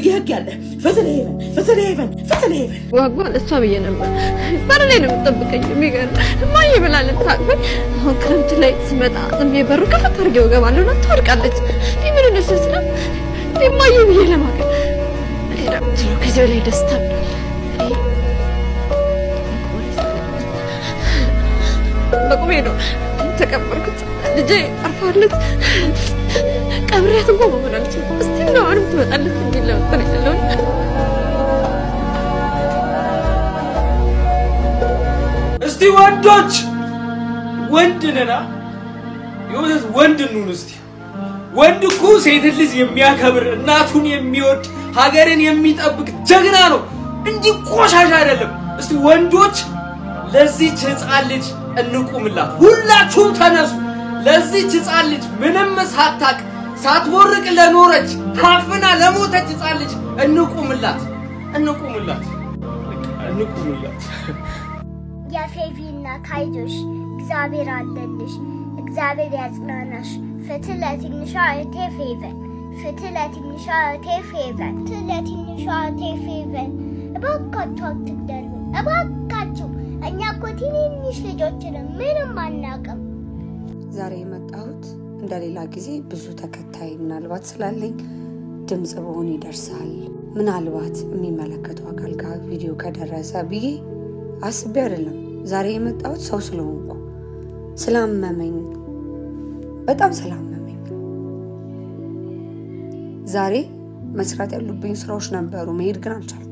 ህግ ህግ ያለ ፍትህ ለሄቨን ፍትህ ለሄቨን ፍትህ ለሄቨን ዋጓን እሷ ብዬ ነበር። በር ላይ ነው የምጠብቀኝ። የሚገርም እማዬ ብላ ልታቅፈኝ። አሁን ክረምት ላይ ስመጣ ዝም ብዬ በሩ ከፈት አድርጌው እገባለሁ እና ትወድቃለች። ይህ ምን ነሽ ስላ እማዬ ብዬ ለማቀፍ እኔ ደግሞ ከዚህ በላይ ደስታ በቁሜ ነው ተቀበልኩት። ልጄ አርፋለች። ቀብሬያት እንኳን መሆን አልችልም። እስቲ ነው አሁንም ትመጣለች የሚል ለመጠን ያለውን እስቲ ወንዶች ወንድ ነና የእውነት ወንድ እንሁን እስቲ። ወንድ እኮ ሴትን ልጅ የሚያከብር እናቱን የሚወድ ሀገርን የሚጠብቅ ጀግና ነው እንጂ ቆሻሻ አይደለም። እስቲ ወንዶች ለዚች ህፃን ልጅ እንቁምላት። ሁላችሁም ተነሱ። ለዚች ህፃን ልጅ ምንም ሳታቅ ሳትቦርቅ ለኖረች ታፍና ለሞተች ህፃን ልጅ እንቁምላት፣ እንቁምላት፣ እንቁምላት። የፌቪ እናት አይዞሽ፣ እግዚአብሔር አለልሽ፣ እግዚአብሔር ያጽናናሽ። ፍትህ ለትንሿ እህቴ ፌቨን፣ ፍትህ ለትንሿ እህቴ ፌቨን፣ ፍትህ ለትንሿ እህቴ ፌቨን። እባካችሁ አትግደሉ፣ እባካችሁ። እኛ እኮ ትንንሽ ልጆችን ምንም አናውቅም። ዛሬ የመጣሁት እንደሌላ ጊዜ ብዙ ተከታይ ምናልባት ስላለኝ ድምፅ በሆን ይደርሳል፣ ምናልባት የሚመለከተው አካል ጋር ቪዲዮ ከደረሰ ብዬ አስቤ አይደለም። ዛሬ የመጣሁት ሰው ስለሆንኩ ስላመመኝ፣ በጣም ስላመመኝ ዛሬ መስራት ያሉብኝ ስራዎች ነበሩ፣ መሄድ ግን አልቻልኩም።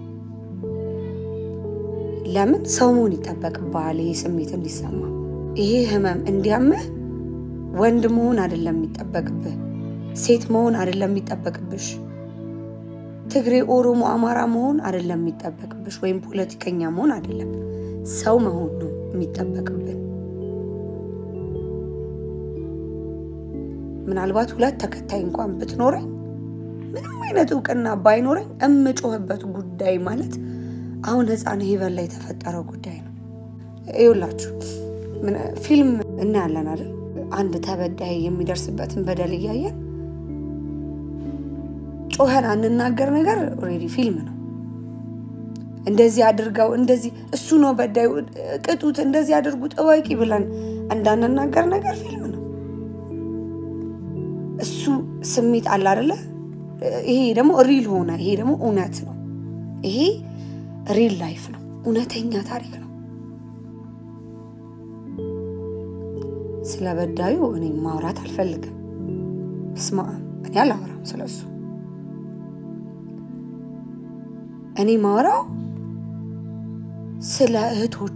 ለምን ሰው መሆን ይጠበቅብሃል፣ ይሄ ስሜት እንዲሰማ ይሄ ህመም እንዲያምህ ወንድ መሆን አይደለም የሚጠበቅብህ፣ ሴት መሆን አይደለም የሚጠበቅብሽ፣ ትግሬ፣ ኦሮሞ፣ አማራ መሆን አይደለም የሚጠበቅብሽ፣ ወይም ፖለቲከኛ መሆን አይደለም፣ ሰው መሆን ነው የሚጠበቅብን። ምናልባት ሁለት ተከታይ እንኳን ብትኖረኝ ምንም አይነት እውቅና ባይኖረኝ እምጮህበት ጉዳይ ማለት አሁን ህፃን ሄቨን ላይ የተፈጠረው ጉዳይ ነው። ይኸውላችሁ ፊልም እናያለን አይደል? አንድ ተበዳይ የሚደርስበትን በደል እያየን ጮኸን አንናገር ነገር ኦልሬዲ ፊልም ነው። እንደዚህ አድርገው እንደዚህ እሱ ነው በዳዩ ቅጡት፣ እንደዚህ አድርጉት እወቂ ብለን እንዳንናገር ነገር ፊልም ነው። እሱ ስሜት አለ አይደለ? ይሄ ደግሞ ሪል ሆነ። ይሄ ደግሞ እውነት ነው። ይሄ ሪል ላይፍ ነው፣ እውነተኛ ታሪክ ነው። ስለ በዳዩ እኔ ማውራት አልፈልግም። ስማ እኔ አላወራም ስለሱ። እኔ ማውራው ስለ እህቶቹ፣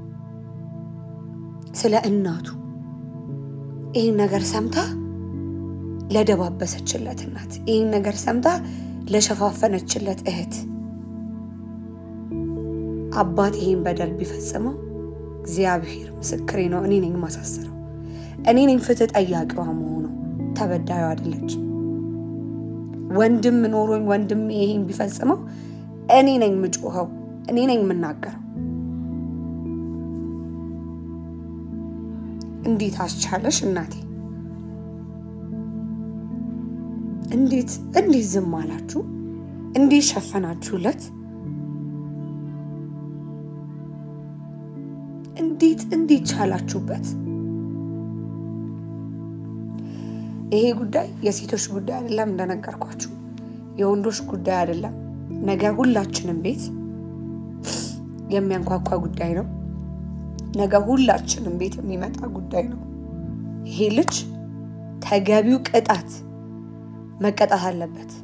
ስለ እናቱ ይህን ነገር ሰምታ ለደባበሰችለት እናት፣ ይህን ነገር ሰምታ ለሸፋፈነችለት እህት፣ አባት ይህን በደል ቢፈጽመው እግዚአብሔር ምስክሬ ነው፣ እኔ ነኝ ማሳሰረው። እኔ ነኝ ፍትህ ጠያቂዋ መሆኑ፣ ተበዳዩ አይደለች። ወንድም ኖሮኝ ወንድም ይሄን ቢፈጽመው እኔ ነኝ የምጮኸው፣ እኔ ነኝ የምናገረው። እንዴት አስቻለሽ እናቴ? እንዴት እንዴት ዝም አላችሁ? እንዴት ሸፈናችሁለት? እንዴት እንዴት ቻላችሁበት? ይሄ ጉዳይ የሴቶች ጉዳይ አይደለም፣ እንደነገርኳችሁ የወንዶች ጉዳይ አይደለም። ነገ ሁላችንም ቤት የሚያንኳኳ ጉዳይ ነው። ነገ ሁላችንም ቤት የሚመጣ ጉዳይ ነው። ይሄ ልጅ ተገቢው ቅጣት መቀጣት አለበት።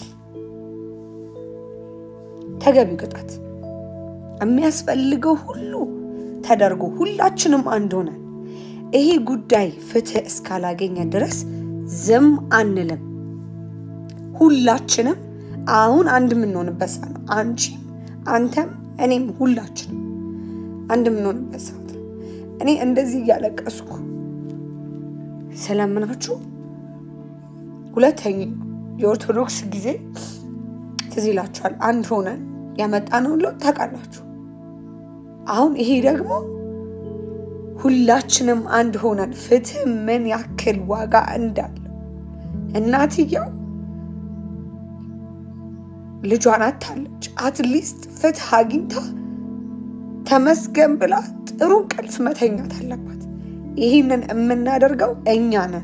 ተገቢው ቅጣት የሚያስፈልገው ሁሉ ተደርጎ ሁላችንም አንድ ሆነን ይሄ ጉዳይ ፍትህ እስካላገኘ ድረስ ዝም አንልም። ሁላችንም አሁን አንድ የምንሆንበት ሰዓት ነው። አንቺም፣ አንተም፣ እኔም ሁላችንም አንድ የምንሆንበት ሰዓት ነው። እኔ እንደዚህ እያለቀስኩ ስለምናችሁ ሁለተኛው የኦርቶዶክስ ጊዜ ትዝ ይላችኋል። አንድ ሆነን ያመጣነውን ለውጥ ታውቃላችሁ። አሁን ይሄ ደግሞ ሁላችንም አንድ ሆነን ፍትህ ምን ያክል ዋጋ እንዳለው እናትየው ልጇን አታለች። አትሊስት ፍትህ አግኝታ ተመስገን ብላ ጥሩ እንቅልፍ መተኛት አለባት። ይህንን የምናደርገው እኛ ነን።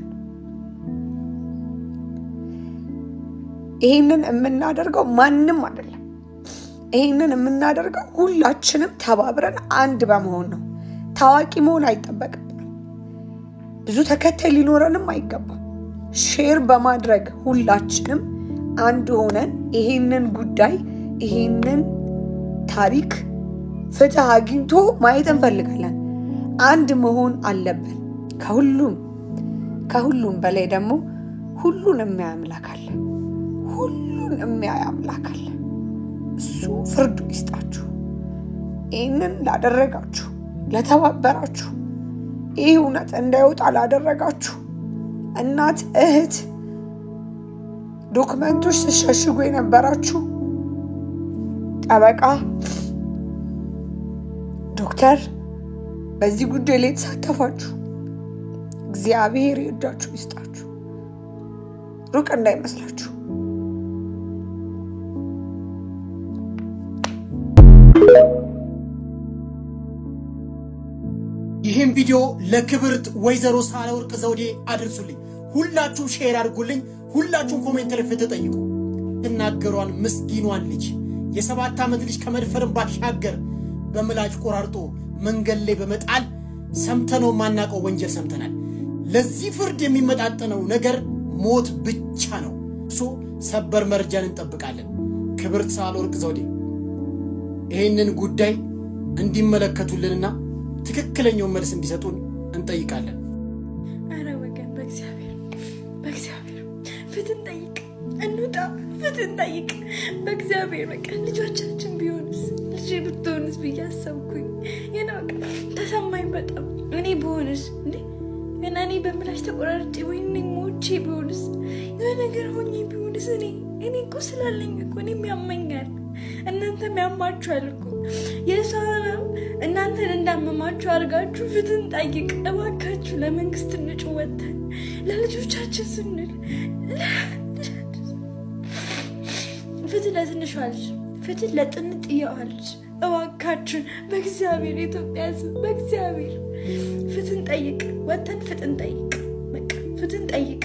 ይህንን የምናደርገው ማንም አይደለም። ይህንን የምናደርገው ሁላችንም ተባብረን አንድ በመሆን ነው። ታዋቂ መሆን አይጠበቅብንም። ብዙ ተከታይ ሊኖረንም አይገባም። ሼር በማድረግ ሁላችንም አንድ ሆነን ይሄንን ጉዳይ ይሄንን ታሪክ ፍትህ አግኝቶ ማየት እንፈልጋለን። አንድ መሆን አለብን። ከሁሉም ከሁሉም በላይ ደግሞ ሁሉን የሚያይ አምላክ አለ። ሁሉን የሚያይ አምላክ አለ። እሱ ፍርዱ ይስጣችሁ። ይህንን ላደረጋችሁ፣ ለተባበራችሁ፣ ይህ እውነት እንዳይወጣ ላደረጋችሁ እናት፣ እህት፣ ዶክመንቶች ስትሸሽጉ የነበራችሁ ጠበቃ፣ ዶክተር፣ በዚህ ጉዳይ ላይ የተሳተፋችሁ እግዚአብሔር ይርዳችሁ ይስጣችሁ። ሩቅ እንዳይመስላችሁ። ይህም ቪዲዮ ለክብርት ወይዘሮ ሳህለወርቅ ዘውዴ አድርሱልኝ። ሁላችሁም ሼር አድርጉልኝ። ሁላችሁም ኮሜንት ላይ ፍትህ ጠይቁ። ትናገሯን ምስኪኗን ልጅ የሰባት ዓመት ልጅ ከመድፈርን ባሻገር በምላጭ ቆራርጦ መንገድ ላይ በመጣል ሰምተነው የማናውቀው ወንጀል ሰምተናል። ለዚህ ፍርድ የሚመጣጠነው ነገር ሞት ብቻ ነው። እሱ ሰበር መረጃን እንጠብቃለን። ክብርት ሳህለወርቅ ዘውዴ ይህንን ጉዳይ እንዲመለከቱልንና ትክክለኛውን መልስ እንዲሰጡን እንጠይቃለን። አረ ወገን በእግዚአብሔር በእግዚአብሔር ፍትህ ጠይቅ፣ እንውጣ፣ ፍትህ ጠይቅ። በእግዚአብሔር በቃ ልጆቻችን ቢሆንስ ልጅ ብትሆንስ ብዬ አሰብኩኝ። የናቅ ተሰማኝ በጣም እኔ ብሆንስ እንዴ ገና እኔ በምላሽ ተቆራርጬ ወይ እኔ ሞቼ ቢሆንስ የሆነ ነገር ሆኜ ቢሆንስ እኔ እኔ እኮ ስላለኝ እኮ እኔም ያመኛል፣ እናንተም ያማችኋል እኮ የሰውንም እናንተን እንዳመማችሁ አድርጋችሁ ፍትህን ጠይቅ እባካችሁ። ለመንግስት እንጩህ ወተን ለልጆቻችን ስንል ፍትህ ለትንሿ ልጅ፣ ፍትህ ለጥንጥየዋ ልጅ እባካችን በእግዚአብሔር የኢትዮጵያ ሕዝብ በእግዚአብሔር ፍትህን ጠይቅ፣ ወተን ፍትህን ጠይቅ፣ በቃ ፍትህን ጠይቅ።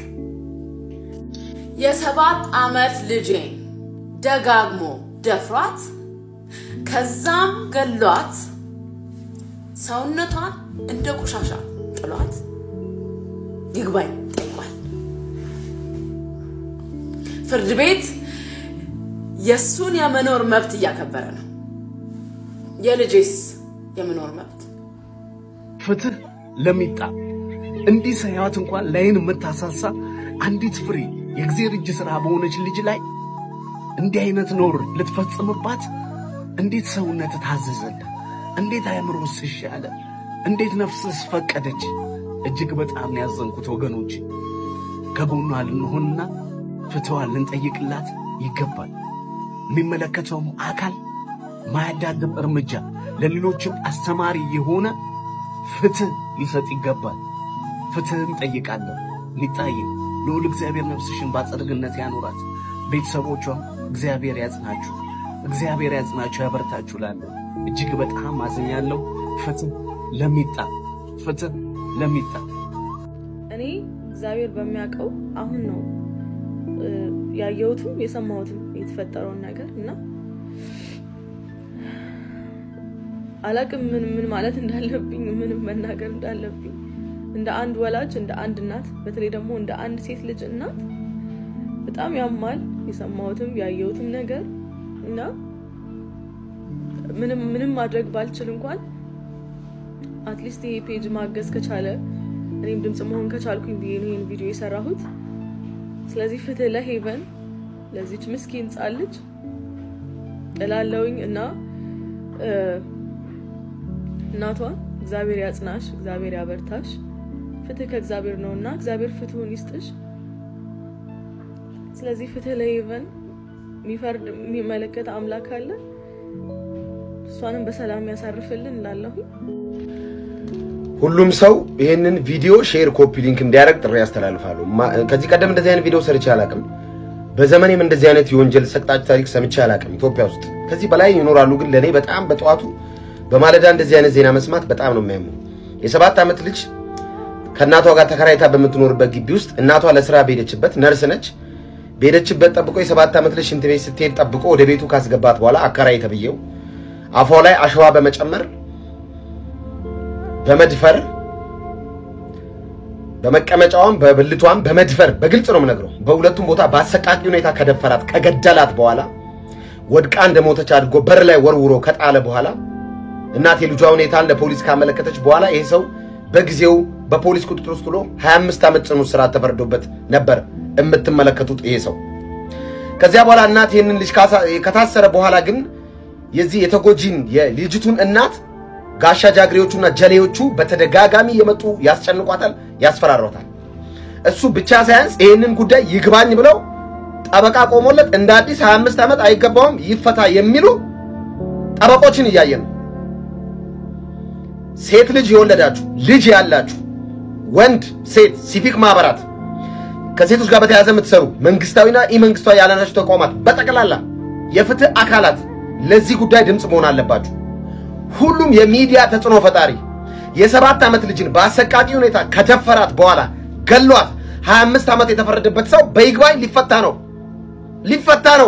የሰባት ዓመት ልጄን ደጋግሞ ደፍሯት ከዛም ገሏት ሰውነቷን እንደ ቆሻሻ ጥሏት ይግባኝ ጠይቋል። ፍርድ ቤት የእሱን የመኖር መብት እያከበረ ነው። የልጄስ የመኖር መብት ፍትህ ለሚጣ እንዲህ ሳያዋት እንኳን ላይን የምታሳሳ አንዲት ፍሬ የእግዚአብሔር እጅ ሥራ በሆነች ልጅ ላይ እንዲህ አይነት ኖር ልትፈጽምባት እንዴት ሰውነት ታዘዘለ? እንዴት አእምሮስ እሺ አለ? እንዴት ነፍስስ ፈቀደች? እጅግ በጣም ያዘንኩት ወገኖች፣ ከጎኗ ልንሆንና ፍትዋን ልንጠይቅላት ይገባል። የሚመለከተውም አካል ማያዳግም እርምጃ ለሌሎችም አስተማሪ የሆነ ፍትህ ሊሰጥ ይገባል። ፍትህን ጠይቃለሁ። ሊጣዬ ልዑል እግዚአብሔር ነፍስሽን በአጸደ ገነት ያኖራት። ቤተሰቦቿም እግዚአብሔር ያጽናችሁ፣ እግዚአብሔር ያጽናችሁ፣ ያበርታችሁ። ላለሁ እጅግ በጣም አዝኛለሁ። ፍትህ ለሚጣ ፍትህ ለሚጣ እኔ እግዚአብሔር በሚያውቀው አሁን ነው እ፣ ያየሁትም የሰማሁትም የተፈጠረውን ነገር እና አላቅም ምን ምን ማለት እንዳለብኝ ምንም መናገር እንዳለብኝ እንደ አንድ ወላጅ እንደ አንድ እናት በተለይ ደግሞ እንደ አንድ ሴት ልጅ እናት በጣም ያማል የሰማሁትም ያየሁትም ነገር እና ምንም ምንም ማድረግ ባልችል እንኳን አትሊስት ይሄ ፔጅ ማገዝ ከቻለ እኔም ድምፅ መሆን ከቻልኩኝ ብዬ ነው ይህን ቪዲዮ የሰራሁት። ስለዚህ ፍትህ ለሄቨን ለዚች ምስኪን ሕፃን ልጅ እላለውኝ እና እ፣ እናቷን እግዚአብሔር ያጽናሽ፣ እግዚአብሔር ያበርታሽ። ፍትህ ከእግዚአብሔር ነው እና እግዚአብሔር ፍትሁን ይስጥሽ። ስለዚህ ፍትህ ለሄቨን የሚፈርድ የሚመለከት አምላክ አለ። እሷንም በሰላም ያሳርፍልን እላለሁኝ። ሁሉም ሰው ይህንን ቪዲዮ ሼር፣ ኮፒ ሊንክ እንዲያደርግ ጥሪ ያስተላልፋሉ። ማ- ከዚህ ቀደም እንደዚህ አይነት ቪዲዮ ሰርቼ አላውቅም። በዘመኔም እንደዚህ አይነት የወንጀል ሰቅጣጭ ታሪክ ሰምቼ አላውቅም ኢትዮጵያ ውስጥ። ከዚህ በላይ ይኖራሉ፣ ግን ለእኔ በጣም በጠዋቱ በማለዳ እንደዚህ አይነት ዜና መስማት በጣም ነው የሚያመው። የሰባት ዓመት ልጅ ከእናቷ ጋር ተከራይታ በምትኖርበት ግቢ ውስጥ እናቷ ለስራ በሄደችበት ነርስ ነች። በሄደችበት ጠብቆ የሰባት ዓመት ልጅ ሽንት ቤት ስትሄድ ጠብቆ ወደ ቤቱ ካስገባት በኋላ አከራይ ተብዬው አፏ ላይ አሸዋ በመጨመር በመድፈር በመቀመጫዋም በብልቷም በመድፈር በግልጽ ነው የምነግረው። በሁለቱም ቦታ በአሰቃቂ ሁኔታ ከደፈራት ከገደላት በኋላ ወድቃ እንደሞተች አድርጎ በር ላይ ወርውሮ ከጣለ በኋላ እናት የልጇ ሁኔታን ለፖሊስ ካመለከተች በኋላ ይሄ ሰው በጊዜው በፖሊስ ቁጥጥር ውስጥ ውሎ 25 ዓመት ጽኑ እስራት ተፈርዶበት ነበር የምትመለከቱት ይሄ ሰው። ከዚያ በኋላ እናት ይህንን ልጅ ካሳ- ከታሰረ በኋላ ግን የዚህ የተጎጂን የልጅቱን እናት ጋሻ ጃግሬዎቹና ጀሌዎቹ በተደጋጋሚ የመጡ ያስጨንቋታል፣ ያስፈራሯታል። እሱ ብቻ ሳያንስ ይህንን ጉዳይ ይግባኝ ብለው ጠበቃ ቆሞለት እንደ አዲስ 25 ዓመት አይገባውም ይፈታ የሚሉ ጠበቆችን እያየን ነው። ሴት ልጅ የወለዳችሁ ልጅ ያላችሁ ወንድ፣ ሴት፣ ሲቪክ ማህበራት ከሴቶች ጋር በተያያዘ የምትሰሩ መንግስታዊና ኢመንግስታዊ ያልሆናችሁ ተቋማት በጠቅላላ የፍትህ አካላት ለዚህ ጉዳይ ድምፅ መሆን አለባችሁ። ሁሉም የሚዲያ ተጽዕኖ ፈጣሪ የሰባት ዓመት ልጅን በአሰቃቂ ሁኔታ ከደፈራት በኋላ ገሏት 25 ዓመት የተፈረደበት ሰው በይግባኝ ሊፈታ ነው ሊፈታ ነው።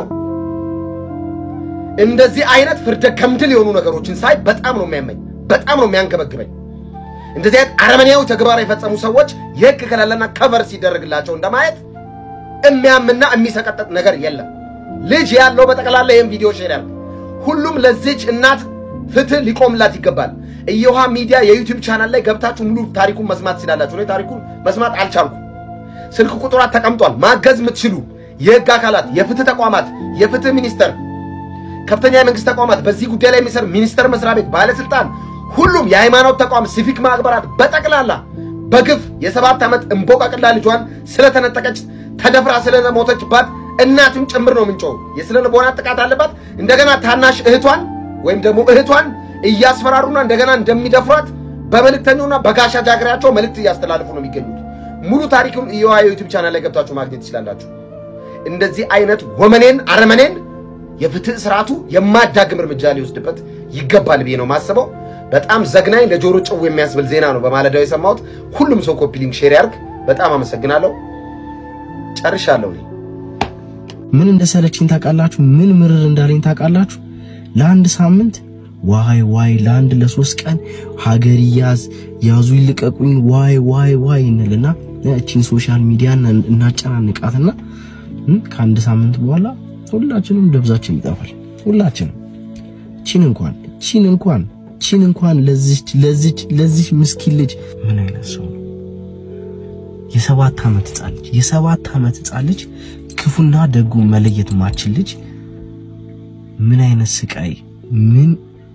እንደዚህ አይነት ፍርደ ገምድል የሆኑ ነገሮችን ሳይ በጣም ነው የሚያመኝ፣ በጣም ነው የሚያንገበግበኝ። እንደዚህ አይነት አረመኔያዊ ተግባር የፈጸሙ ሰዎች የህግ ከለላና ከቨር ሲደረግላቸው እንደማየት የሚያምና የሚሰቀጠጥ ነገር የለም። ልጅ ያለው በጠቅላላ ይህን ቪዲዮ ሼር ያድርግ። ሁሉም ለዚች እናት ፍትህ ሊቆምላት ይገባል። እየውሃ ሚዲያ የዩቲዩብ ቻናል ላይ ገብታችሁ ሙሉ ታሪኩን መስማት ትችላላችሁ። እኔ ታሪኩን መስማት አልቻልኩም። ስልክ ቁጥሯት ተቀምጧል። ማገዝ የምትችሉ የህግ አካላት፣ የፍትህ ተቋማት፣ የፍትህ ሚኒስቴር፣ ከፍተኛ የመንግስት ተቋማት፣ በዚህ ጉዳይ ላይ የሚሰር ሚኒስቴር መስሪያ ቤት ባለስልጣን፣ ሁሉም የሃይማኖት ተቋም፣ ሲቪክ ማህበራት በጠቅላላ በግፍ የሰባት ዓመት እንቦቃቅላ ልጇን ስለተነጠቀች ተደፍራ ስለሞተችባት እናትም ጭምር ነው ምንጮው። የስነ ልቦና ጥቃት አለባት። እንደገና ታናሽ እህቷን ወይም ደግሞ እህቷን እያስፈራሩና እንደገና እንደሚደፍሯት በመልእክተኛውና በጋሻ ጃግሬያቸው መልእክት እያስተላልፉ ነው የሚገኙት። ሙሉ ታሪኩን እየዋ የዩቲዩብ ቻናል ላይ ገብታችሁ ማግኘት ትችላላችሁ። እንደዚህ አይነት ወመኔን አረመኔን የፍትህ ስርዓቱ የማዳግም እርምጃ ሊወስድበት ይገባል ብዬ ነው ማስበው። በጣም ዘግናኝ ለጆሮ ጭው የሚያስብል ዜና ነው በማለዳው የሰማሁት። ሁሉም ሰው ኮፒ ሊንክ ሼር ያርግ። በጣም አመሰግናለሁ። ጨርሻለሁ እኔ። ምን እንደሰለችኝ ታውቃላችሁ? ምን ምርር እንዳለኝ ታውቃላችሁ? ለአንድ ሳምንት ዋይ ዋይ፣ ለአንድ ለሶስት ቀን ሀገር ይያዝ ያዙ ይልቀቁኝ፣ ዋይ ዋይ ዋይ እንልና እቺን ሶሻል ሚዲያ እናጨናንቃትና እም፣ ከአንድ ሳምንት በኋላ ሁላችንም ደብዛችን ይጠፋል። ሁላችንም ቺን እንኳን ቺን እንኳን ቺን እንኳን ለዚች ለዚች ለዚች ምስኪን ልጅ ምን አይነት ሰው ነው? የሰባት ዓመት ህጻን ልጅ የሰባት ዓመት ህጻን ልጅ ክፉና ደጉ መለየት ማችል ልጅ ምን አይነት ስቃይ ምን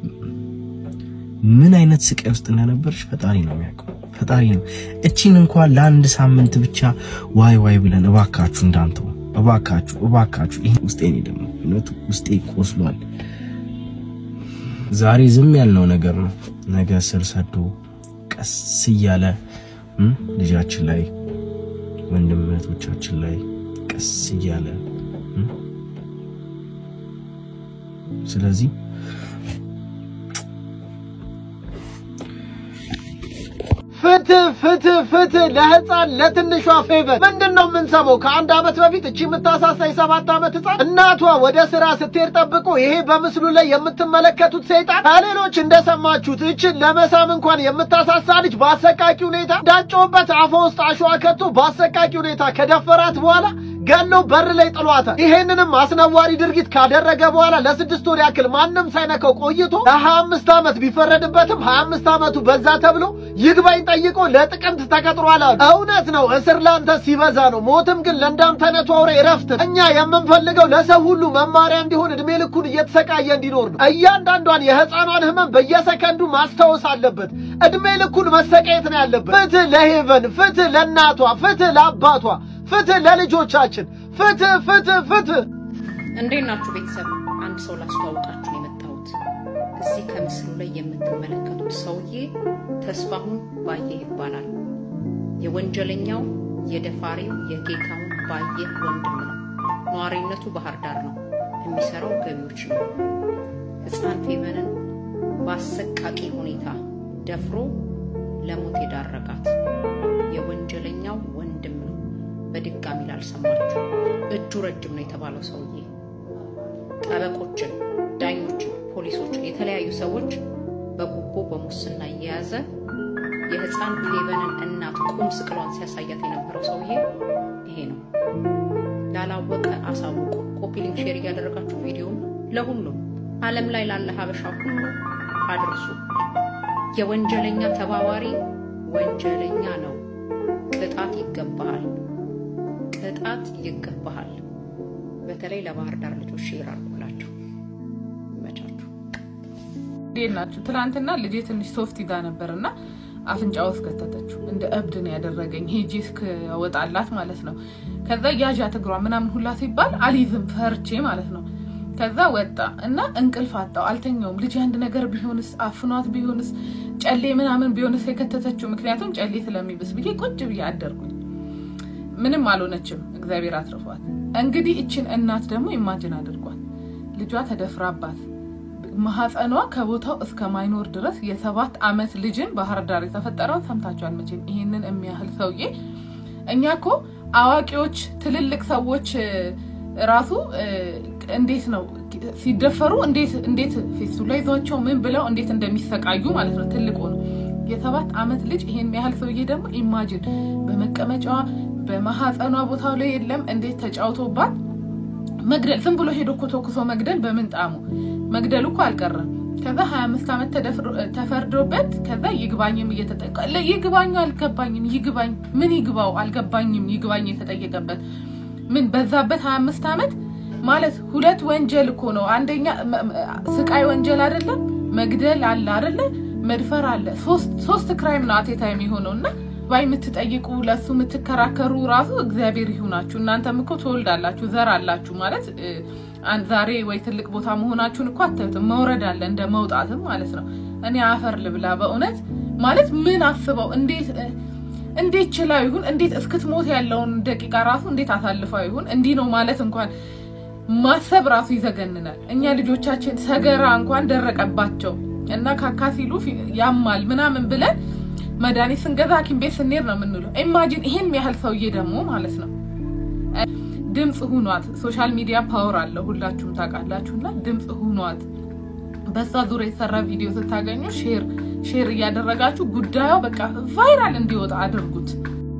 ምን አይነት ስቃይ ውስጥ እንደነበርሽ ፈጣሪ ነው የሚያውቀው። ፈጣሪ ነው። እቺን እንኳን ለአንድ ሳምንት ብቻ ዋይ ዋይ ብለን እባካችሁ እንዳንተው እባካችሁ እባካችሁ። ይሄ ውስጤ ነው ደግሞ እውነቱ ውስጤ ቆስሏል። ዛሬ ዝም ያልነው ነገር ነው ነገ ስር ሰዶ ቀስ እያለ እም፣ ልጃችን ላይ ወንድም እህቶቻችን ላይ ቀስ እያለ እም፣ ስለዚህ ፍትህ ፍትህ ፍትህ ለህፃን ለትንሿ ፌቨር ምንድን ነው የምንሰማው? ከአንድ ዓመት በፊት እቺ የምታሳሳ የሰባት ዓመት ህፃን እናቷ ወደ ስራ ስትሄድ ጠብቆ ይሄ በምስሉ ላይ የምትመለከቱት ሰይጣን ከሌሎች እንደሰማችሁት እችን ለመሳም እንኳን የምታሳሳ ልጅ በአሰቃቂ ሁኔታ እንዳጮበት አፏ ውስጥ አሸዋ ከቶ በአሰቃቂ ሁኔታ ከደፈራት በኋላ ገሎ በር ላይ ጥሏታል። ይሄንንም አስነዋሪ ድርጊት ካደረገ በኋላ ለስድስት ወር ያክል ማንም ሳይነካው ቆይቶ ለሀያ አምስት ዓመት ቢፈረድበትም ሀያ አምስት ዓመቱ በዛ ተብሎ ይግባኝ ጠይቆ ለጥቅምት ተቀጥሯል አሉ። እውነት ነው፣ እስር ላንተ ሲበዛ ነው፣ ሞትም ግን ለእንዳንተ አይነቱ አውሬ እረፍት ነው። እኛ የምንፈልገው ለሰው ሁሉ መማሪያ እንዲሆን እድሜ ልኩን እየተሰቃየ እንዲኖር ነው። እያንዳንዷን የህፃኗን ህመም በየሰከንዱ ማስታወስ አለበት። እድሜ ልኩን መሰቃየት ነው ያለበት። ፍትህ ለሄቨን፣ ፍትህ ለእናቷ፣ ፍትህ ለአባቷ፣ ፍትህ ለልጆቻችን፣ ፍትህ ፍትህ ፍትህ። እንዴት ናችሁ ቤተሰብ? አንድ ሰው ላስተዋውቃችሁ ነው የመጣሁት። እዚህ ከምስሉ ላይ የምትመለከቱት ሰውዬ ተስፋሁን ባየ ይባላል። የወንጀለኛው የደፋሪው የጌታሁን ባየ ወንድም ነው። ነዋሪነቱ ባህር ዳር ነው። የሚሰራው ገቢዎች ነው። ህፃን ፌቨንን በአሰቃቂ ሁኔታ ደፍሮ ለሞት የዳረጋት የወንጀለኛው ወንድም ነው። በድጋሚ ላልሰማችሁ እጁ ረጅም ነው የተባለው ሰውዬ ጠበቆችን፣ ዳኞችን፣ ፖሊሶችን፣ የተለያዩ ሰዎች በጉቦ በሙስና እየያዘ የህፃን ፌቨንን እናት ቁም ስቅሏን ሲያሳያት የነበረው ሰውዬ ይሄ ነው። ላላወቀ አሳውቁ። ኮፒ ሊንክ ሼር እያደረጋችሁ ቪዲዮም ለሁሉም ዓለም ላይ ላለ ሀበሻ ሁሉ አድርሱ። የወንጀለኛ ተባባሪ ወንጀለኛ ነው። ቅጣት ይገባሃል። ቅጣት ይገባሃል። በተለይ ለባህር ዳር ልጆች ሼር አድርጉላቸው። ይመቻችሁ። እንዴት ናችሁ? ትናንትና ልጄ ትንሽ ሶፍት ይዛ ነበር እና አፍንጫ ውስጥ ከተተችው። እንደ እብድ ነው ያደረገኝ። ሄጄ እስክወጣላት ማለት ነው። ከዛ ያዣት እግሯ ምናምን ሁላ ሲባል አልይዝም ፈርቼ ማለት ነው። ከዛ ወጣ እና እንቅልፍ አጣው፣ አልተኛውም። ልጅ አንድ ነገር ቢሆንስ አፍኗት ቢሆንስ ጨሌ ምናምን ቢሆንስ የከተተችው ምክንያቱም ጨሌ ስለሚብስ ብዬ ቁጭ ብዬ አደርኩኝ። ምንም አልሆነችም፣ እግዚአብሔር አትርፏት። እንግዲህ እችን እናት ደግሞ ኢማጅን አድርጓት ልጇ ተደፍራባት ማህፀኗ ከቦታው እስከ ማይኖር ድረስ የሰባት አመት ልጅን ባህር ዳር የተፈጠረውን ሰምታችኋል መቼም። ይሄንን የሚያህል ሰውዬ እኛ እኮ አዋቂዎች ትልልቅ ሰዎች ራሱ እንዴት ነው ሲደፈሩ እንዴት እንዴት ፌሱ ላይ ይዟቸው ምን ብለው እንዴት እንደሚሰቃዩ ማለት ነው። ትልቁ ነው የሰባት አመት ልጅ ይሄን ያህል ሰውዬ ደግሞ ኢማጅን በመቀመጫዋ በማህፀኗ ቦታው ላይ የለም እንዴት ተጫውቶባት መግደል ዝም ብሎ ሄዶ እኮ ተኩሶ መግደል በምን ጣሙ መግደሉ እኮ አልቀረም። ከዛ ሀያ አምስት ዓመት ተፈርዶበት ከዛ ይግባኝም እየተጠቀ ይግባኙ አልገባኝም ይግባኝ ምን ይግባው አልገባኝም ይግባኝ የተጠየቀበት ምን በዛበት ሀያ አምስት ዓመት ማለት ሁለት ወንጀል እኮ ነው። አንደኛ ስቃይ ወንጀል አይደለም መግደል አለ አይደለ መድፈር አለ። ሶስት ክራይም ነው አቴታ የሚሆነው እና ባይ የምትጠይቁ ለሱ የምትከራከሩ ራሱ እግዚአብሔር ይሁናችሁ። እናንተም እኮ ትወልዳላችሁ፣ ዘር አላችሁ ማለት ዛሬ ወይ ትልቅ ቦታ መሆናችሁን እኮ አታዩትም። መውረድ አለ እንደ መውጣትም ማለት ነው። እኔ አፈር ልብላ በእውነት ማለት ምን አስበው እንዴት እንዴት ችላው ይሁን እንዴት እስክትሞት ያለውን ደቂቃ ራሱ እንዴት አሳልፈው ይሁን እንዲህ ነው ማለት እንኳን ማሰብ ራሱ ይዘገንናል። እኛ ልጆቻችን ሰገራ እንኳን ደረቀባቸው እና ካካ ሲሉ ያማል ምናምን ብለን መድኃኒት ስንገዛ ሐኪም ቤት ስንሄድ ነው የምንለው። ኢማጂን ይሄን ያህል ሰውዬ ደግሞ ማለት ነው ድምፅ ሁኗት። ሶሻል ሚዲያ ፓወር አለው ሁላችሁም ታውቃላችሁ። እና ድምፅ ሁኗት። በዛ ዙሪያ የተሰራ ቪዲዮ ስታገኙ ሼር ሼር እያደረጋችሁ ጉዳዩ በቃ ቫይራል እንዲወጣ አድርጉት።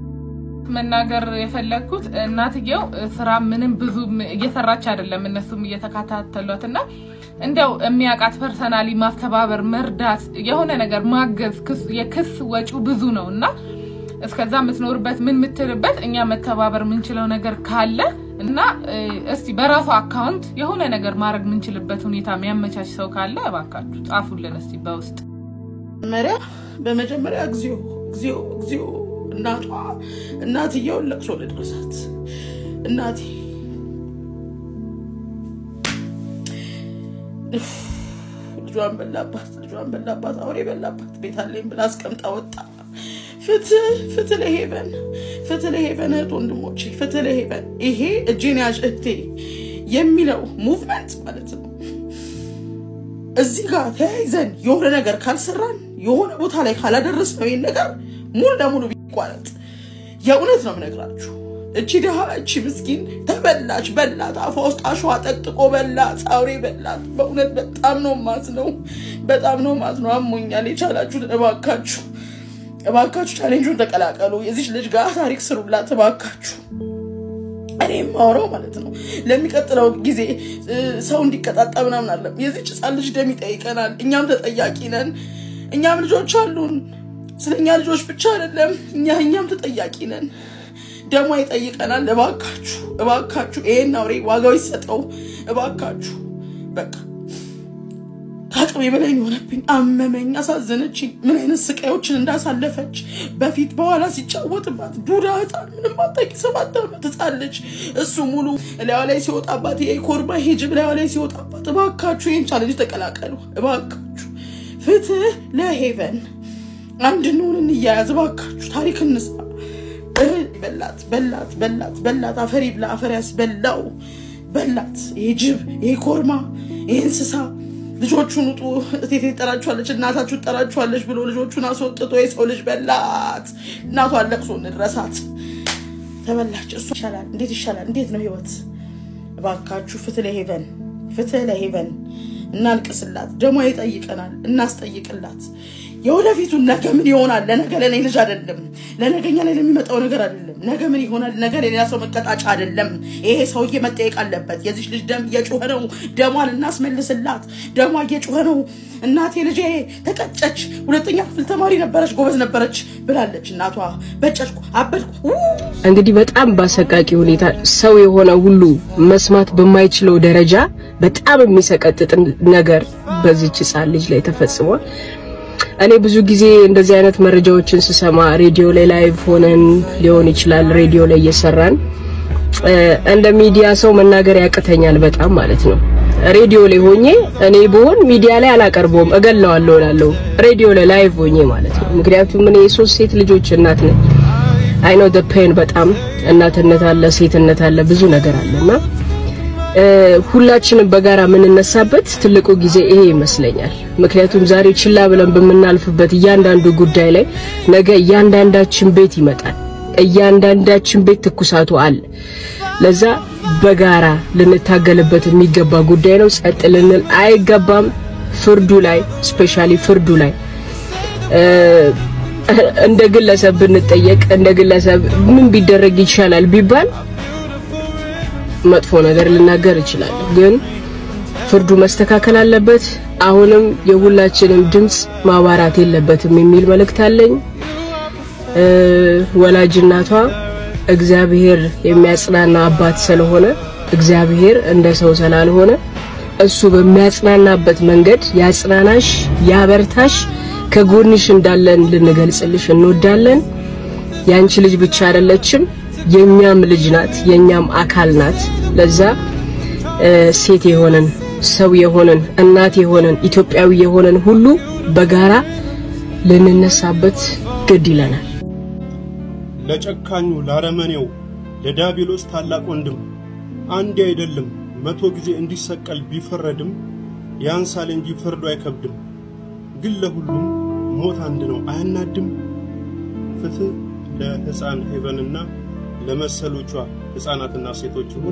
መናገር የፈለግኩት እናትየው ስራ ምንም ብዙ እየሰራች አይደለም፣ እነሱም እየተከታተሏት እና እንዲያው የሚያውቃት ፐርሰናሊ ማስተባበር፣ መርዳት፣ የሆነ ነገር ማገዝ የክስ ወጪው ብዙ ነው እና እስከዛ የምትኖርበት ምን የምትልበት እኛ መተባበር የምንችለው ነገር ካለ እና እስቲ በራሱ አካውንት የሆነ ነገር ማድረግ የምንችልበት ሁኔታ የሚያመቻች ሰው ካለ እባካችሁ ጻፉልን እስቲ በውስጥ። መጀመሪያ በመጀመሪያ እግዚኦ እግዚኦ እግዚኦ እናቷ እናትየውን ለቅሶ ልድረሳት እናቴ ልጇን በላባት ልጇን በላባት አውሬ በላባት ቤት አለኝ ብላ አስቀምጣ ወጣ ፍትህ ፍትህ ለሄቨን ፍትህ ለሄቨን እህት ወንድሞቼ ፍትህ ለሄቨን ይሄ እጄን ያዥ እህቴ የሚለው ሙቭመንት ማለት ነው እዚህ ጋር ተያይዘን የሆነ ነገር ካልሰራን የሆነ ቦታ ላይ ካላደረስ ነው ይህን ነገር ሙሉ ለሙሉ ቢቋረጥ የእውነት ነው የምነግራችሁ እቺ ድሃ እቺ ምስኪን ተበላች በላት አፏ ውስጥ አሸዋ ጠቅጥቆ በላት አውሬ በላት በእውነት በጣም ነው ማዝ ነው በጣም ነው ማዝ ነው አሞኛል የቻላችሁት እባካችሁ እባካችሁ ቻሌንጁን ተቀላቀሉ የዚች ልጅ ጋር ታሪክ ስሩላት እባካችሁ እኔ የማወራው ማለት ነው ለሚቀጥለው ጊዜ ሰው እንዲቀጣጣ ምናምን አለም የዚች ህፃን ልጅ ደም ይጠይቀናል እኛም ተጠያቂ ነን እኛም ልጆች አሉን ስለ እኛ ልጆች ብቻ አይደለም እኛ እኛም ተጠያቂ ነን ደሞ ይጠይቀናል እባካችሁ እባካችሁ ይሄን አውሬ ዋጋው ይሰጠው እባካችሁ በቃ ከአቅሜ በላይ የሆነብኝ አመመኝ አሳዘነችኝ ምን አይነት ስቃዮችን እንዳሳለፈች በፊት በኋላ ሲጫወትባት ዱዳ ህፃን ምንም አታውቂ ሰባት ዓመት ህፃን ልጅ እሱ ሙሉ እላዋ ላይ ሲወጣባት ይሄ ኮርማ ሂጅብ እላዋ ላይ ሲወጣባት እባካችሁ ይህን ቻለንጅ ተቀላቀሉ እባካችሁ ፍትህ ለሄቨን አንድ እንሁን እንያያዝ እባካችሁ ታሪክ እንስራ በላት በላት በላት በላት አፈር ይብላ አፈር ያስበላው በላት። ይሄ ጅብ ይሄ ኮርማ ይሄ እንስሳ ልጆቹን ውጡ እቴቴ ትጠራችኋለች እናታችሁ ትጠራችኋለች ብሎ ልጆቹን አስወጥቶ የሰው ልጅ በላት። እናቷን ለቅሶ እንድረሳት ተበላች። እሱ ይሻላል። እንዴት ይሻላል? እንዴት ነው ህይወት? እባካችሁ ፍትህ ለሄቨን ፍትህ ለሄቨን እናልቅስላት። ደሞ ይጠይቀናል፣ እናስጠይቅላት። የወደፊቱን ነገ ምን ይሆናል? ለነገ ለእኔ ልጅ አይደለም፣ ለነገኛ ላይ ለሚመጣው ነገር አይደለም። ነገ ምን ይሆናል? ነገ ለሌላ ሰው መቀጣጫ አይደለም። ይሄ ሰውዬ መጠየቅ አለበት። የዚች ልጅ ደም እየጮኸ ነው። ደሟን እናስመልስላት። ደሟ እየጮኸ ነው። እናቴ ልጄ ተቀጨች፣ ሁለተኛ ክፍል ተማሪ ነበረች፣ ጎበዝ ነበረች ብላለች እናቷ። በጨጭኩ፣ አበድኩ። እንግዲህ በጣም በአሰቃቂ ሁኔታ ሰው የሆነ ሁሉ መስማት በማይችለው ደረጃ በጣም የሚሰቀጥጥ ነገር በዚች ህጻን ልጅ ላይ ተፈጽሟል። እኔ ብዙ ጊዜ እንደዚህ አይነት መረጃዎችን ስሰማ ሬዲዮ ላይ ላይቭ ሆነን ሊሆን ይችላል፣ ሬዲዮ ላይ እየሰራን እንደ ሚዲያ ሰው መናገር ያቅተኛል በጣም ማለት ነው። ሬዲዮ ላይ ሆኜ እኔ ብሆን ሚዲያ ላይ አላቀርበውም፣ እገለዋለሁ እላለሁ። ሬዲዮ ላይ ላይቭ ሆኜ ማለት ነው። ምክንያቱም እኔ የሶስት ሴት ልጆች እናት ነኝ። አይ ኖ ዘ ፔን በጣም እናትነት አለ፣ ሴትነት አለ፣ ብዙ ነገር አለና ሁላችንም በጋራ የምንነሳበት ትልቁ ጊዜ ይሄ ይመስለኛል። ምክንያቱም ዛሬ ችላ ብለን በምናልፍበት እያንዳንዱ ጉዳይ ላይ ነገ እያንዳንዳችን ቤት ይመጣል። እያንዳንዳችን ቤት ትኩሳቱ አለ። ለዛ በጋራ ልንታገልበት የሚገባ ጉዳይ ነው። ጸጥ ልንል አይገባም። ፍርዱ ላይ ስፔሻሊ ፍርዱ ላይ እንደ ግለሰብ ብንጠየቅ እንደ ግለሰብ ምን ቢደረግ ይሻላል ቢባል መጥፎ ነገር ልናገር እችላለሁ፣ ግን ፍርዱ መስተካከል አለበት። አሁንም የሁላችንም ድምጽ ማባራት የለበትም የሚል መልእክት አለኝ። ወላጅ እናቷ እግዚአብሔር የሚያጽናና አባት ስለሆነ እግዚአብሔር እንደ ሰው ስላልሆነ እሱ በሚያጽናናበት መንገድ ያጽናናሽ፣ ያበርታሽ፣ ከጎንሽ እንዳለን ልንገልጽልሽ እንወዳለን። ያንቺ ልጅ ብቻ አይደለችም የኛም ልጅ ናት፣ የኛም አካል ናት። ለዛ ሴት የሆነን ሰው የሆነን እናት የሆነን ኢትዮጵያዊ የሆነን ሁሉ በጋራ ልንነሳበት ግድ ይለናል። ለጨካኙ ላረመኔው ለዳቢሎስ ታላቅ ወንድም አንድ አይደለም መቶ ጊዜ እንዲሰቀል ቢፈረድም ያንሳል እንጂ ፍርዱ አይከብድም። ግን ለሁሉም ሞት አንድ ነው አያናድም። ፍትህ ለሕፃን ሄቨንና ለመሰሎቿ ሕፃናትና ሴቶች ይሁን።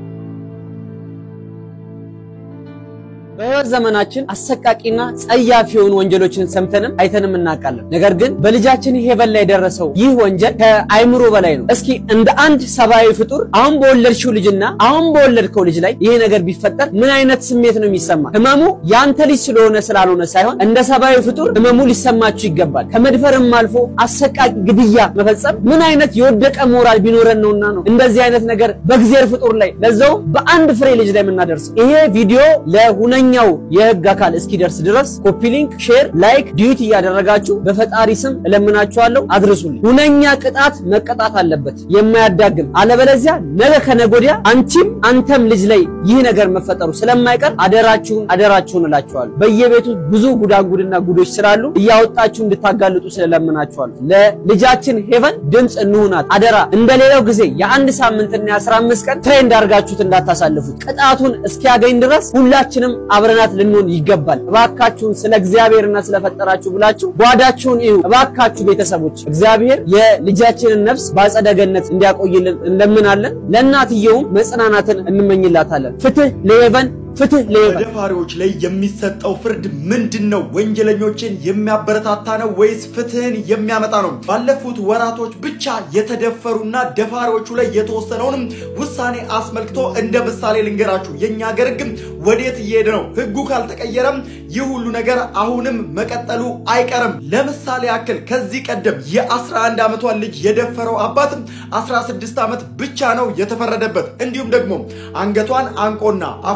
በህይወት ዘመናችን አሰቃቂና ጸያፍ የሆኑ ወንጀሎችን ሰምተንም አይተንም እናውቃለን። ነገር ግን በልጃችን ሄቨን ላይ የደረሰው ይህ ወንጀል ከአይምሮ በላይ ነው። እስኪ እንደ አንድ ሰብአዊ ፍጡር አሁን በወለድሽው ልጅና አሁን በወለድከው ልጅ ላይ ይሄ ነገር ቢፈጠር ምን አይነት ስሜት ነው የሚሰማ? ህመሙ ያንተ ልጅ ስለሆነ ስላልሆነ ሳይሆን እንደ ሰብአዊ ፍጡር ህመሙ ሊሰማችሁ ይገባል። ከመድፈርም አልፎ አሰቃቂ ግድያ መፈጸም ምን አይነት የወደቀ ሞራል ቢኖረን ነውና ነው እንደዚህ አይነት ነገር በእግዚአብሔር ፍጡር ላይ ለዛውም በአንድ ፍሬ ልጅ ላይ የምናደርሰው። ይሄ ቪዲዮ ለሁነ ኛው የህግ አካል እስኪደርስ ድረስ ኮፒ ሊንክ፣ ሼር፣ ላይክ፣ ዲዩት እያደረጋችሁ በፈጣሪ ስም እለምናችኋለሁ አድርሱልኝ። ሁነኛ ቅጣት መቀጣት አለበት የማያዳግም። አለበለዚያ ነገ ከነገ ወዲያ አንቺም አንተም ልጅ ላይ ይህ ነገር መፈጠሩ ስለማይቀር አደራችሁን አደራችሁን እላችኋለሁ። በየቤቱ ብዙ ጉዳጉድና ጉዶች ስላሉ እያወጣችሁ እንድታጋልጡ ስለለምናችኋለሁ። ለልጃችን ሄቨን ድምፅ እንሁናት አደራ። እንደሌላው ጊዜ የአንድ ሳምንትና የአስራ አምስት ቀን ትሬንድ አድርጋችሁት እንዳታሳልፉት። ቅጣቱን እስኪያገኝ ድረስ ሁላችንም አብረናት ልንሆን ይገባል። እባካችሁን ስለ እግዚአብሔርና ስለፈጠራችሁ ብላችሁ ጓዳችሁን እዩ። እባካችሁ ቤተሰቦች እግዚአብሔር የልጃችንን ነፍስ በአጸደ ገነት እንዲያቆይልን እንለምናለን። ለእናትየውም መጽናናትን እንመኝላታለን። ፍትህ ለሄቨን ፍትህ ለሄቨን። በደፋሪዎች ላይ የሚሰጠው ፍርድ ምንድን ነው? ወንጀለኞችን የሚያበረታታ ነው ወይስ ፍትህን የሚያመጣ ነው? ባለፉት ወራቶች ብቻ የተደፈሩና ደፋሪዎቹ ላይ የተወሰነውንም ውሳኔ አስመልክቶ እንደ ምሳሌ ልንገራችሁ። የእኛ ሀገር ህግ ወዴት እየሄደ ነው? ህጉ ካልተቀየረም ይህ ሁሉ ነገር አሁንም መቀጠሉ አይቀርም። ለምሳሌ ያክል ከዚህ ቀደም የ11 ዓመቷን ልጅ የደፈረው አባት 16 ዓመት ብቻ ነው የተፈረደበት። እንዲሁም ደግሞ አንገቷን አንቆና አፏ ውስጥ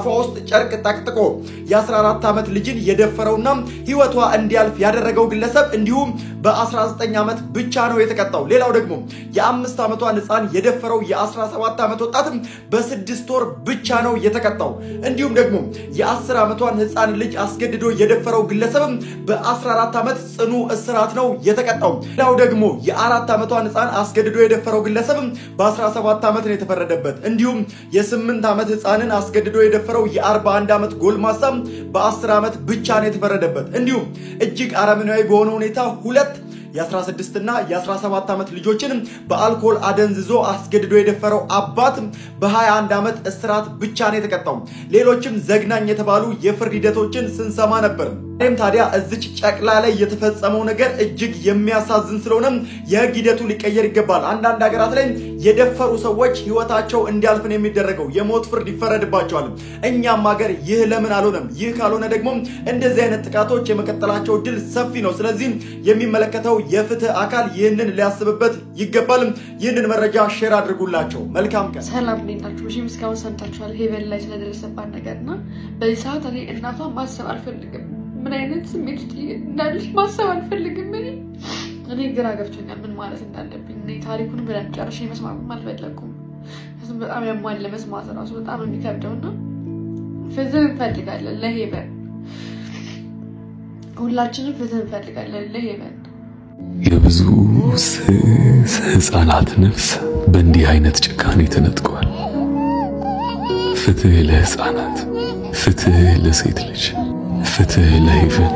ጨርቅ ጠቅጥቆ የ14 ዓመት ልጅን የደፈረውና ህይወቷ እንዲያልፍ ያደረገው ግለሰብ እንዲሁም በ19 ዓመት ብቻ ነው የተቀጣው። ሌላው ደግሞ የአምስት ዓመቷን ህፃን የደፈረው የ17 ዓመት ወጣትም በስድስት ወር ብቻ ነው የተቀጣው። እንዲሁም ደግሞ የ10 ዓመቷን ህፃን ልጅ አስገድዶ የደፈረው ግለሰብም በ14 ዓመት ጽኑ እስራት ነው የተቀጣው። ሌላው ደግሞ የአራት ዓመቷን ህፃን አስገድዶ የደፈረው ግለሰብም በ17 ዓመት ነው የተፈረደበት። እንዲሁም የስምንት ዓመት ህፃንን አስገድዶ የደፈረው የ41 ዓመት ጎልማሳም በ10 ዓመት ብቻ ነው የተፈረደበት። እንዲሁም እጅግ አረመኔያዊ በሆነ ሁኔታ ሁለት የ16 እና የ17 ዓመት ልጆችን በአልኮል አደንዝዞ አስገድዶ የደፈረው አባት በ21 ዓመት እስራት ብቻ ነው የተቀጣው። ሌሎችም ዘግናኝ የተባሉ የፍርድ ሂደቶችን ስንሰማ ነበር። ይህም ታዲያ እዚች ጨቅላ ላይ የተፈጸመው ነገር እጅግ የሚያሳዝን ስለሆነም የህግ ሂደቱ ሊቀየር ይገባል። አንዳንድ ሀገራት ላይ የደፈሩ ሰዎች ህይወታቸው እንዲያልፍ ነው የሚደረገው፣ የሞት ፍርድ ይፈረድባቸዋል። እኛም ሀገር ይህ ለምን አልሆነም? ይህ ካልሆነ ደግሞ እንደዚህ አይነት ጥቃቶች የመቀጠላቸው እድል ሰፊ ነው። ስለዚህ የሚመለከተው የፍትህ አካል ይህንን ሊያስብበት ይገባል። ይህንን መረጃ ሼር አድርጉላቸው። መልካም ቀን። ሰላም እንዴት ናችሁ? መቼም እስካሁን ሰምታችኋል ሄቨን ላይ ስለደረሰባት ነገር እና በዚህ ሰዓት እኔ እናቷን ማሰብ አልፈልግም። ምን አይነት ስሜት ውስጥ እንዳለች ማሰብ አልፈልግም። እኔ እኔ ግራ ገብቶኛል ምን ማለት እንዳለብኝ። እኔ ታሪኩን ብለን ጨርሼ መስማትም አልፈለኩም። እሱም በጣም ያሟል ለመስማት ራሱ በጣም የሚከብደው እና ፍትህ እንፈልጋለን ለሄቨን። ሁላችንም ፍትህ እንፈልጋለን ለሄቨን። የብዙ ስስ ህፃናት ነፍስ በእንዲህ አይነት ጭካኔ ተነጥቋል። ፍትህ ለህፃናት፣ ፍትህ ለሴት ልጅ፣ ፍትህ ለሄቨን።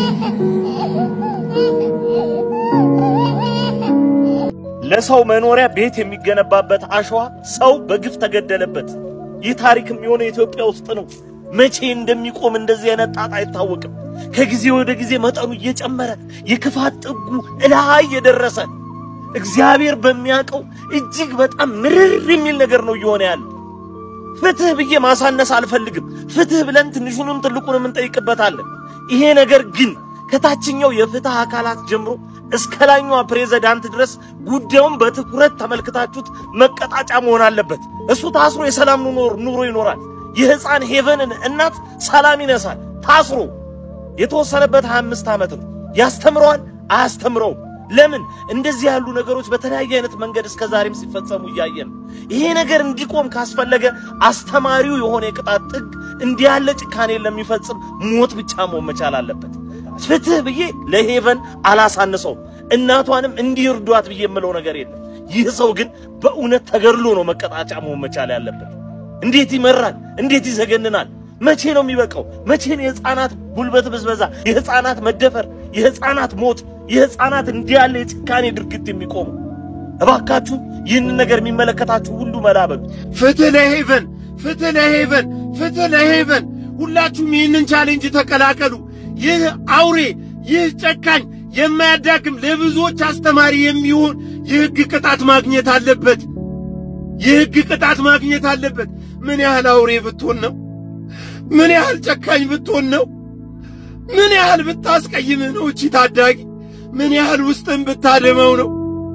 ለሰው መኖሪያ ቤት የሚገነባበት አሸዋ ሰው በግፍ ተገደለበት። ይህ ታሪክ የሚሆነው ኢትዮጵያ ውስጥ ነው። መቼ እንደሚቆም እንደዚህ አይነት ጣጣ አይታወቅም። ከጊዜ ወደ ጊዜ መጠኑ እየጨመረ የክፋት ጥጉ እላይ የደረሰ እግዚአብሔር በሚያውቀው እጅግ በጣም ምርር የሚል ነገር ነው እየሆነ ያለ። ፍትህ ብዬ ማሳነስ አልፈልግም። ፍትህ ብለን ትንሹንም ትልቁንም እንጠይቅበታለን። ይሄ ነገር ግን ከታችኛው የፍትህ አካላት ጀምሮ እስከ ላይኛዋ ፕሬዝዳንት ድረስ ጉዳዩን በትኩረት ተመልክታችሁት መቀጣጫ መሆን አለበት። እሱ ታስሮ የሰላም ኑሮ ይኖራል። የህፃን ሄቨንን እናት ሰላም ይነሳል። ታስሮ የተወሰነበት 25 ዓመት ነው። ያስተምረዋል? አያስተምረውም? ለምን እንደዚህ ያሉ ነገሮች በተለያየ አይነት መንገድ እስከ ዛሬም ሲፈጸሙ እያየን ይሄ ነገር እንዲቆም ካስፈለገ አስተማሪው የሆነ የቅጣት ጥግ እንዲህ ያለ ጭካኔ ለሚፈጽም ሞት ብቻ መሆን መቻል አለበት። ፍትህ ብዬ ለሄቨን አላሳንሰው፣ እናቷንም እንዲርዷት ብዬ የምለው ነገር የለም። ይህ ሰው ግን በእውነት ተገድሎ ነው መቀጣጫ መሆን መቻል ያለበት። እንዴት ይመራል! እንዴት ይዘገንናል! መቼ ነው የሚበቃው? መቼ ነው የህፃናት ጉልበት ብዝበዛ፣ የህፃናት መደፈር፣ የህፃናት ሞት፣ የህፃናት እንዲህ ያለ የጭካኔ ድርጊት የሚቆሙ? እባካችሁ ይህንን ነገር የሚመለከታችሁ ሁሉ መላበሉ። ፍትህ ለሄቨን፣ ፍትህ ለሄቨን፣ ፍትህ ለሄቨን። ሁላችሁም ይህንን ቻሌንጅ ተቀላቀሉ። ይህ አውሬ፣ ይህ ጨካኝ የማያዳግም ለብዙዎች አስተማሪ የሚሆን የህግ ቅጣት ማግኘት አለበት። የህግ ቅጣት ማግኘት አለበት። ምን ያህል አውሬ ብትሆን ነው? ምን ያህል ጨካኝ ብትሆን ነው? ምን ያህል ብታስቀይምህ ነው እቺ ታዳጊ? ምን ያህል ውስጥን ብታደመው ነው?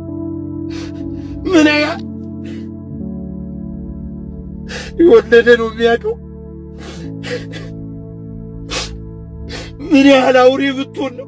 ምን ያህል የወለደ ነው የሚያውቀው? ምን ያህል አውሬ ብትሆን ነው?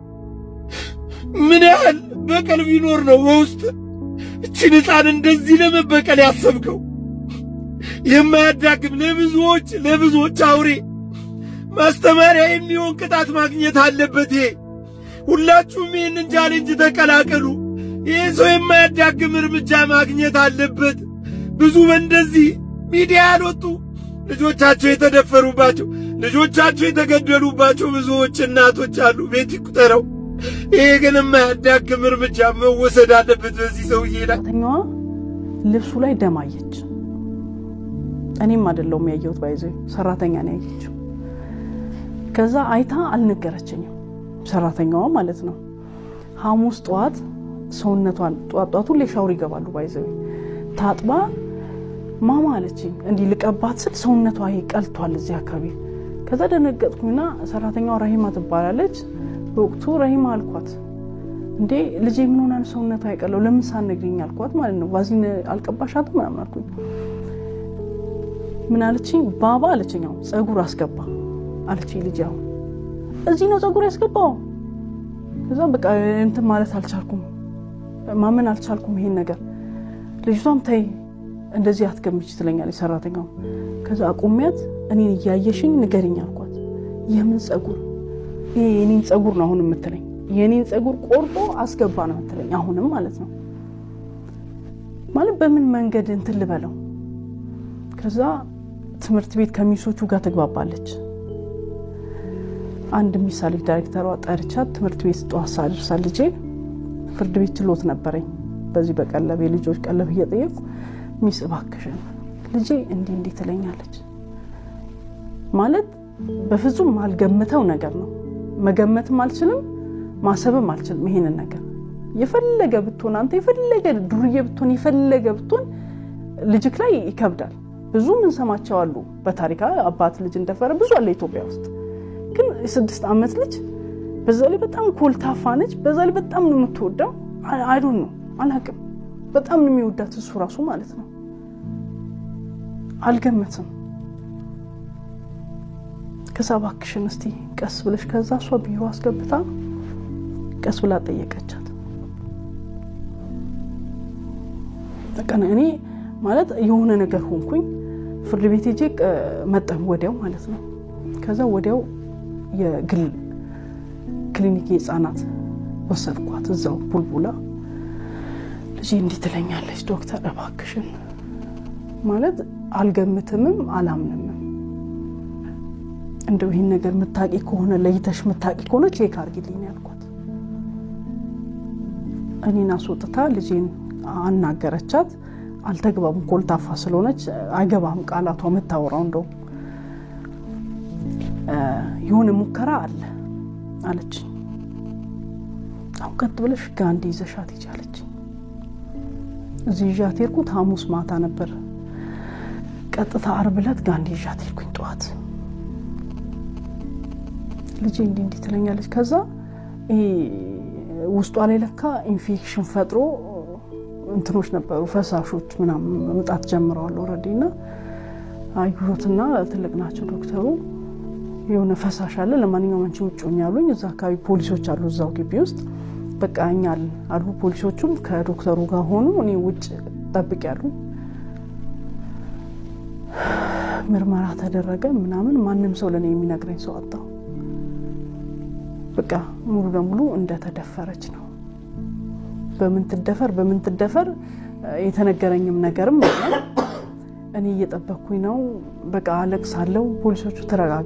ምን ያህል በቀል ቢኖር ነው በውስጥ እችን ሕፃን እንደዚህ ለመበቀል ያሰብከው? የማያዳግም ለብዙዎች ለብዙዎች አውሬ ማስተማሪያ የሚሆን ቅጣት ማግኘት አለበት። ይሄ ሁላችሁም ይህንን ቻሌንጅ ተቀላቀሉ። ይህ ሰው የማያዳግም እርምጃ ማግኘት አለበት። ብዙ በእንደዚህ ሚዲያ ያልወጡ ልጆቻቸው የተደፈሩባቸው ልጆቻቸው የተገደሉባቸው ብዙዎች እናቶች አሉ። ቤት ይቁጠረው። ይሄ ግን የማያዳግም እርምጃ መወሰድ አለበት በዚህ ሰውዬ ላይ። ሰራተኛዋ ልብሱ ላይ ደም አየች። እኔም አይደለሁም ያየሁት፣ ባይዘ ሰራተኛ ነው ያየችው። ከዛ አይታ አልነገረችኝም፣ ሰራተኛዋ ማለት ነው። ሐሙስ ጠዋት ሰውነቷን ጠዋት ጠዋት ሁሌ ሻወር ይገባሉ፣ ባይዘ ታጥባ ማማ አለችኝ። እንዲህ ልቀባት ስል ሰውነቷ ይሄ ቀልቷል እዚህ አካባቢ። ከዛ ደነገጥኩኝና ሰራተኛዋ ረሂማ ትባላለች። በወቅቱ ረሂማ አልኳት፣ እንዴ ልጄ ምን ሆና ነው ሰውነቷ አይቀለው ለምን ሳትነግሪኝ አልኳት ማለት ነው። ቫዝሊን አልቀባሻትም ምናምን አልኩኝ። ምን አለችኝ? ባባ አለችኝ። አሁን ጸጉር አስገባ አለችኝ። ልጅ አሁን እዚህ ነው ጸጉር ያስገባው። ከዛ በቃ እንትን ማለት አልቻልኩም፣ ማመን አልቻልኩም ይሄን ነገር። ልጅቷም ተይ እንደዚህ አትገምች ትለኛለች ሰራተኛው። ከዛ አቁሚያት እኔን እያየሽኝ ንገሪኝ አልኳት። የምን ጸጉር? ይሄ የኔን ጸጉር ነው አሁን የምትለኝ? የኔን ጸጉር ቆርጦ አስገባ ነው የምትለኝ አሁንም ማለት ነው። ማለት በምን መንገድ እንትን ልበለው? ከዛ ትምህርት ቤት ከሚሶቹ ጋር ትግባባለች። አንድ ሚሳሌ ዳይሬክተሯ ጠርቻት ትምህርት ቤት ጠዋት ሳደርሳ ልጄ ፍርድ ቤት ችሎት ነበረኝ። በዚህ በቀለብ የልጆች ቀለብ እየጠየቁ ሚስ እባክሽን ልጄ እንዲህ እንዲህ ትለኛለች። ማለት በፍጹም ማልገምተው ነገር ነው። መገመትም አልችልም፣ ማሰብም አልችልም። ይሄንን ነገር የፈለገ ብትሆን አንተ የፈለገ ዱርዬ ብትሆን የፈለገ ብትሆን ልጅክ ላይ ይከብዳል። ብዙ ምንሰማቸው አሉ በታሪክ አባት ልጅ እንደፈረ ብዙ አለ ኢትዮጵያ ውስጥ። ግን የስድስት ዓመት ልጅ በዛ ላይ በጣም ኮልታፋ ነች። በዛ ላይ በጣም ነው የምትወዳው። አይዶን ነው አላቅም። በጣም ነው የሚወዳት እሱ ራሱ ማለት ነው። አልገመትም። ከዛ እባክሽን እስቲ ቀስ ብለሽ ከዛ እሷ ቢሮ አስገብታ ቀስ ብላ ጠየቀቻት። በቃ እኔ ማለት የሆነ ነገር ሆንኩኝ። ፍርድ ቤት ሄጄ መጣሁ ወዲያው ማለት ነው። ከዛ ወዲያው የግል ክሊኒክ የህፃናት ወሰድኳት እዛው ቡልቡላ። ልጄ እንዲህ ትለኛለች፣ ዶክተር እባክሽን ማለት አልገምትምም አላምንምም እንደው ይህን ነገር ምታቂ ከሆነ ለይተሽ ምታቂ ከሆነ ቼክ አርጊልኝ ያልኳት። እኔን አስወጥታ ልጄን አናገረቻት። አልተግባቡም። ኮልታፋ ስለሆነች አይገባም ቃላቷ የምታወራው። እንደው የሆነ ሙከራ አለ አለች። አሁን ቀጥ ብለሽ ጋንዲ ይዘሻት ሂጂ አለች። እዚህ ይዣት ሄድኩት ሐሙስ ማታ ነበር። ቀጥታ አርብ ዕለት ጋንዲ ይዣት ሄድኩኝ ጠዋት ልጄ እንዲህ እንዲህ ትለኛለች። ከዛ ውስጧ ላይ ለካ ኢንፌክሽን ፈጥሮ እንትኖች ነበሩ ፈሳሾች ምናምን መምጣት ጀምረዋል ኦልሬዲ እና አዩትና ትልቅ ናቸው ዶክተሩ የሆነ ፈሳሽ አለ ለማንኛውም አንቺ ውጭ ሆኝ ያሉኝ እዛ አካባቢ ፖሊሶች አሉ እዛው ግቢ ውስጥ በቃ እኛ አሉ ፖሊሶቹም ከዶክተሩ ጋር ሆኑ እኔ ውጭ ጠብቅ ያሉ ምርመራ ተደረገ ምናምን ማንም ሰው ለእኔ የሚነግረኝ ሰው አጣሁ በቃ ሙሉ ለሙሉ እንደተደፈረች ነው በምን ትደፈር በምን ትደፈር የተነገረኝም ነገርም የለም። እኔ እየጠበቅኩኝ ነው። በቃ አለቅሳለሁ። ፖሊሶቹ ተረጋጊ፣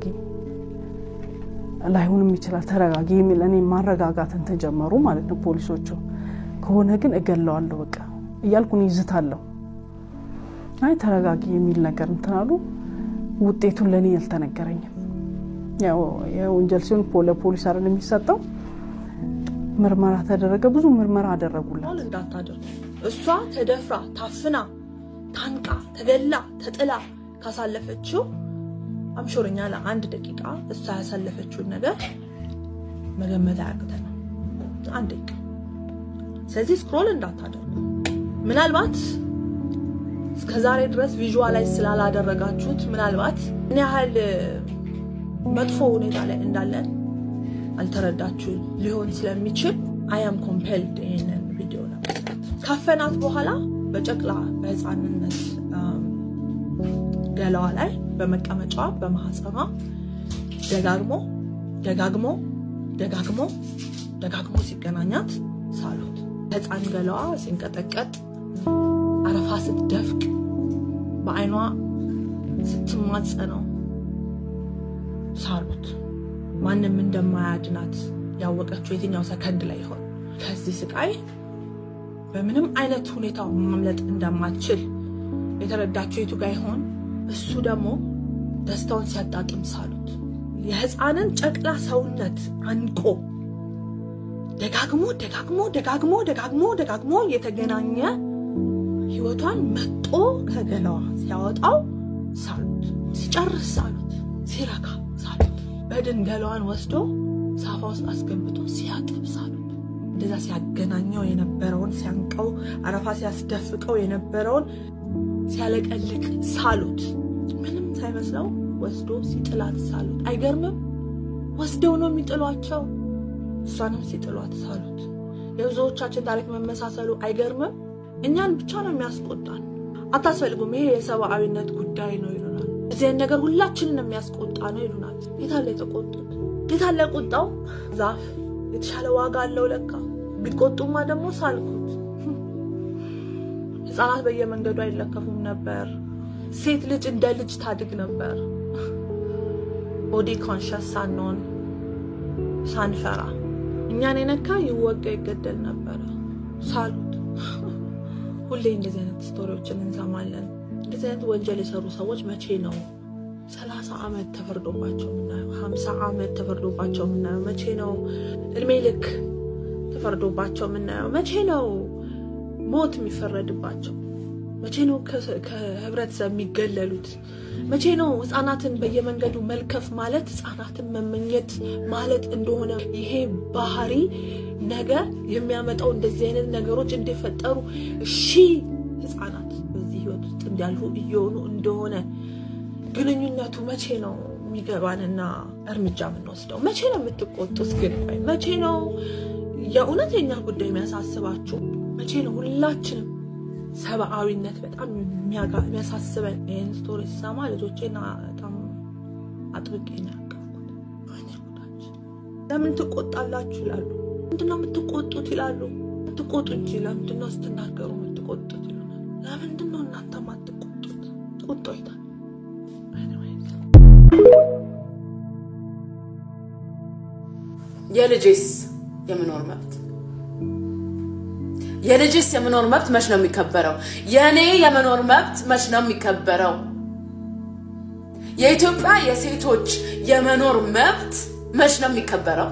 ላይሆንም ይችላል ተረጋጊ የሚል እኔ ማረጋጋት እንትን ጀመሩ ማለት ነው ፖሊሶቹ። ከሆነ ግን እገለዋለሁ በቃ እያልኩ እኔ ይዝታለሁ። አይ ተረጋጊ የሚል ነገር እንትን አሉ። ውጤቱን ለእኔ አልተነገረኝም። ያው የወንጀል ሲሆን ለፖሊስ አይደል የሚሰጠው ምርመራ ተደረገ። ብዙ ምርመራ አደረጉላት። እንዳታደርጉ እሷ ተደፍራ ታፍና ታንቃ ተገላ ተጥላ ካሳለፈችው አምሾርኛ ለአንድ ደቂቃ እሷ ያሳለፈችውን ነገር መገመት አያቅተንም። አንድ ደቂቃ። ስለዚህ ስክሮል እንዳታደርጉ። ምናልባት እስከ ዛሬ ድረስ ቪዥዋላይዝ ስላላደረጋችሁት ምናልባት ምን ያህል መጥፎ ሁኔታ ላይ እንዳለን አልተረዳችሁ ሊሆን ስለሚችል አያም ኮምፔልድ ይህንን ቪዲዮ ለመስራት ካፈናት በኋላ በጨቅላ በህፃንነት ገላዋ ላይ በመቀመጫዋ በማህፀኗ ደጋግሞ ደጋግሞ ደጋግሞ ደጋግሞ ሲገናኛት ሳሉት ህፃን ገላዋ ሲንቀጠቀጥ አረፋ ስትደፍቅ በአይኗ ስትማጸነው ሳሉት ማንም እንደማያድናት ያወቀችው የትኛው ሰከንድ ላይ ይሆን? ከዚህ ስቃይ በምንም አይነት ሁኔታ ማምለጥ እንደማትችል የተረዳችው የቱ ጋር ይሆን? እሱ ደግሞ ደስታውን ሲያጣጥም ሳሉት የህፃንን ጨቅላ ሰውነት አንቆ ደጋግሞ ደጋግሞ ደጋግሞ ደጋግሞ ደጋግሞ የተገናኘ ህይወቷን መጦ ከገላዋ ሲያወጣው ሳሉት ሲጨርስ ሳሉት ሲረካ ሳሉት በድን ገላዋን ወስዶ ሳፋ ውስጥ አስገብቶ ሲያጥብ ሳሉት እንደዛ ሲያገናኘው የነበረውን ሲያንቀው አረፋ ሲያስደፍቀው የነበረውን ሲያለቀልቅ ሳሉት ምንም ሳይመስለው ወስዶ ሲጥላት ሳሉት። አይገርምም? ወስደው ነው የሚጥሏቸው። እሷንም ሲጥሏት ሳሉት። የብዙዎቻችን ታሪክ መመሳሰሉ አይገርምም? እኛን ብቻ ነው የሚያስቆጣን። አታስፈልጉም፣ ይሄ የሰብአዊነት ጉዳይ ነው ይሉናል። እዚህ አይነት ነገር ሁላችንን የሚያስቆጣ ነው ይሉናል። የታለ የተቆጡት? የታለ ቁጣው? ዛፍ የተሻለ ዋጋ አለው ለካ። ቢቆጡማ ደግሞ ሳልኩት። ህፃናት በየመንገዱ አይለከፉም ነበር። ሴት ልጅ እንደ ልጅ ታድግ ነበር። ቦዲ ኮንሸስ ሳንሆን ሳንፈራ እኛን የነካ ይወጋ ይገደል ነበረ። ሳሉት። ሁሌ እንደዚህ አይነት ስቶሪዎችን እንሰማለን። እንደዚህ አይነት ወንጀል የሰሩ ሰዎች መቼ ነው ሰላሳ ዓመት ተፈርዶባቸው የምናየው? ሀምሳ ዓመት ተፈርዶባቸው የምናየው? መቼ ነው እድሜ ልክ ተፈርዶባቸው የምናየው? መቼ ነው ሞት የሚፈረድባቸው? መቼ ነው ከህብረተሰብ የሚገለሉት? መቼ ነው ህፃናትን በየመንገዱ መልከፍ ማለት ህፃናትን መመኘት ማለት እንደሆነ ይሄ ባህሪ ነገ የሚያመጣው እንደዚህ አይነት ነገሮች እንዲፈጠሩ ሺህ ህፃናት በዚህ ህይወት ውስጥ እንዲያልፉ እየሆኑ እንደሆነ ግንኙነቱ መቼ ነው የሚገባንና እርምጃ የምንወስደው? መቼ ነው የምትቆጡት? ግን ቆይ መቼ ነው የእውነት የኛ ጉዳይ የሚያሳስባችሁ? መቼ ነው ሁላችንም ሰብአዊነት በጣም የሚያሳስበን? ይህን ስቶሪ ስሰማ ልጆቼና በጣም አጥብቄ ነው ያቀፍኩት። ወይኔ ጉዳችን! ለምን ትቆጣላችሁ ይላሉ። ምንድነው የምትቆጡት ይላሉ። ትቆጡ እንጂ ለምንድነው ስትናገሩ የምትቆጡት ይሉናል። ለምንድነው እናንተ ማትቆጡት? ቁጦ ይታል የልጄስ የመኖር መብት የልጅስ የመኖር መብት መች ነው የሚከበረው? የእኔ የመኖር መብት መች ነው የሚከበረው? የኢትዮጵያ የሴቶች የመኖር መብት መች ነው የሚከበረው?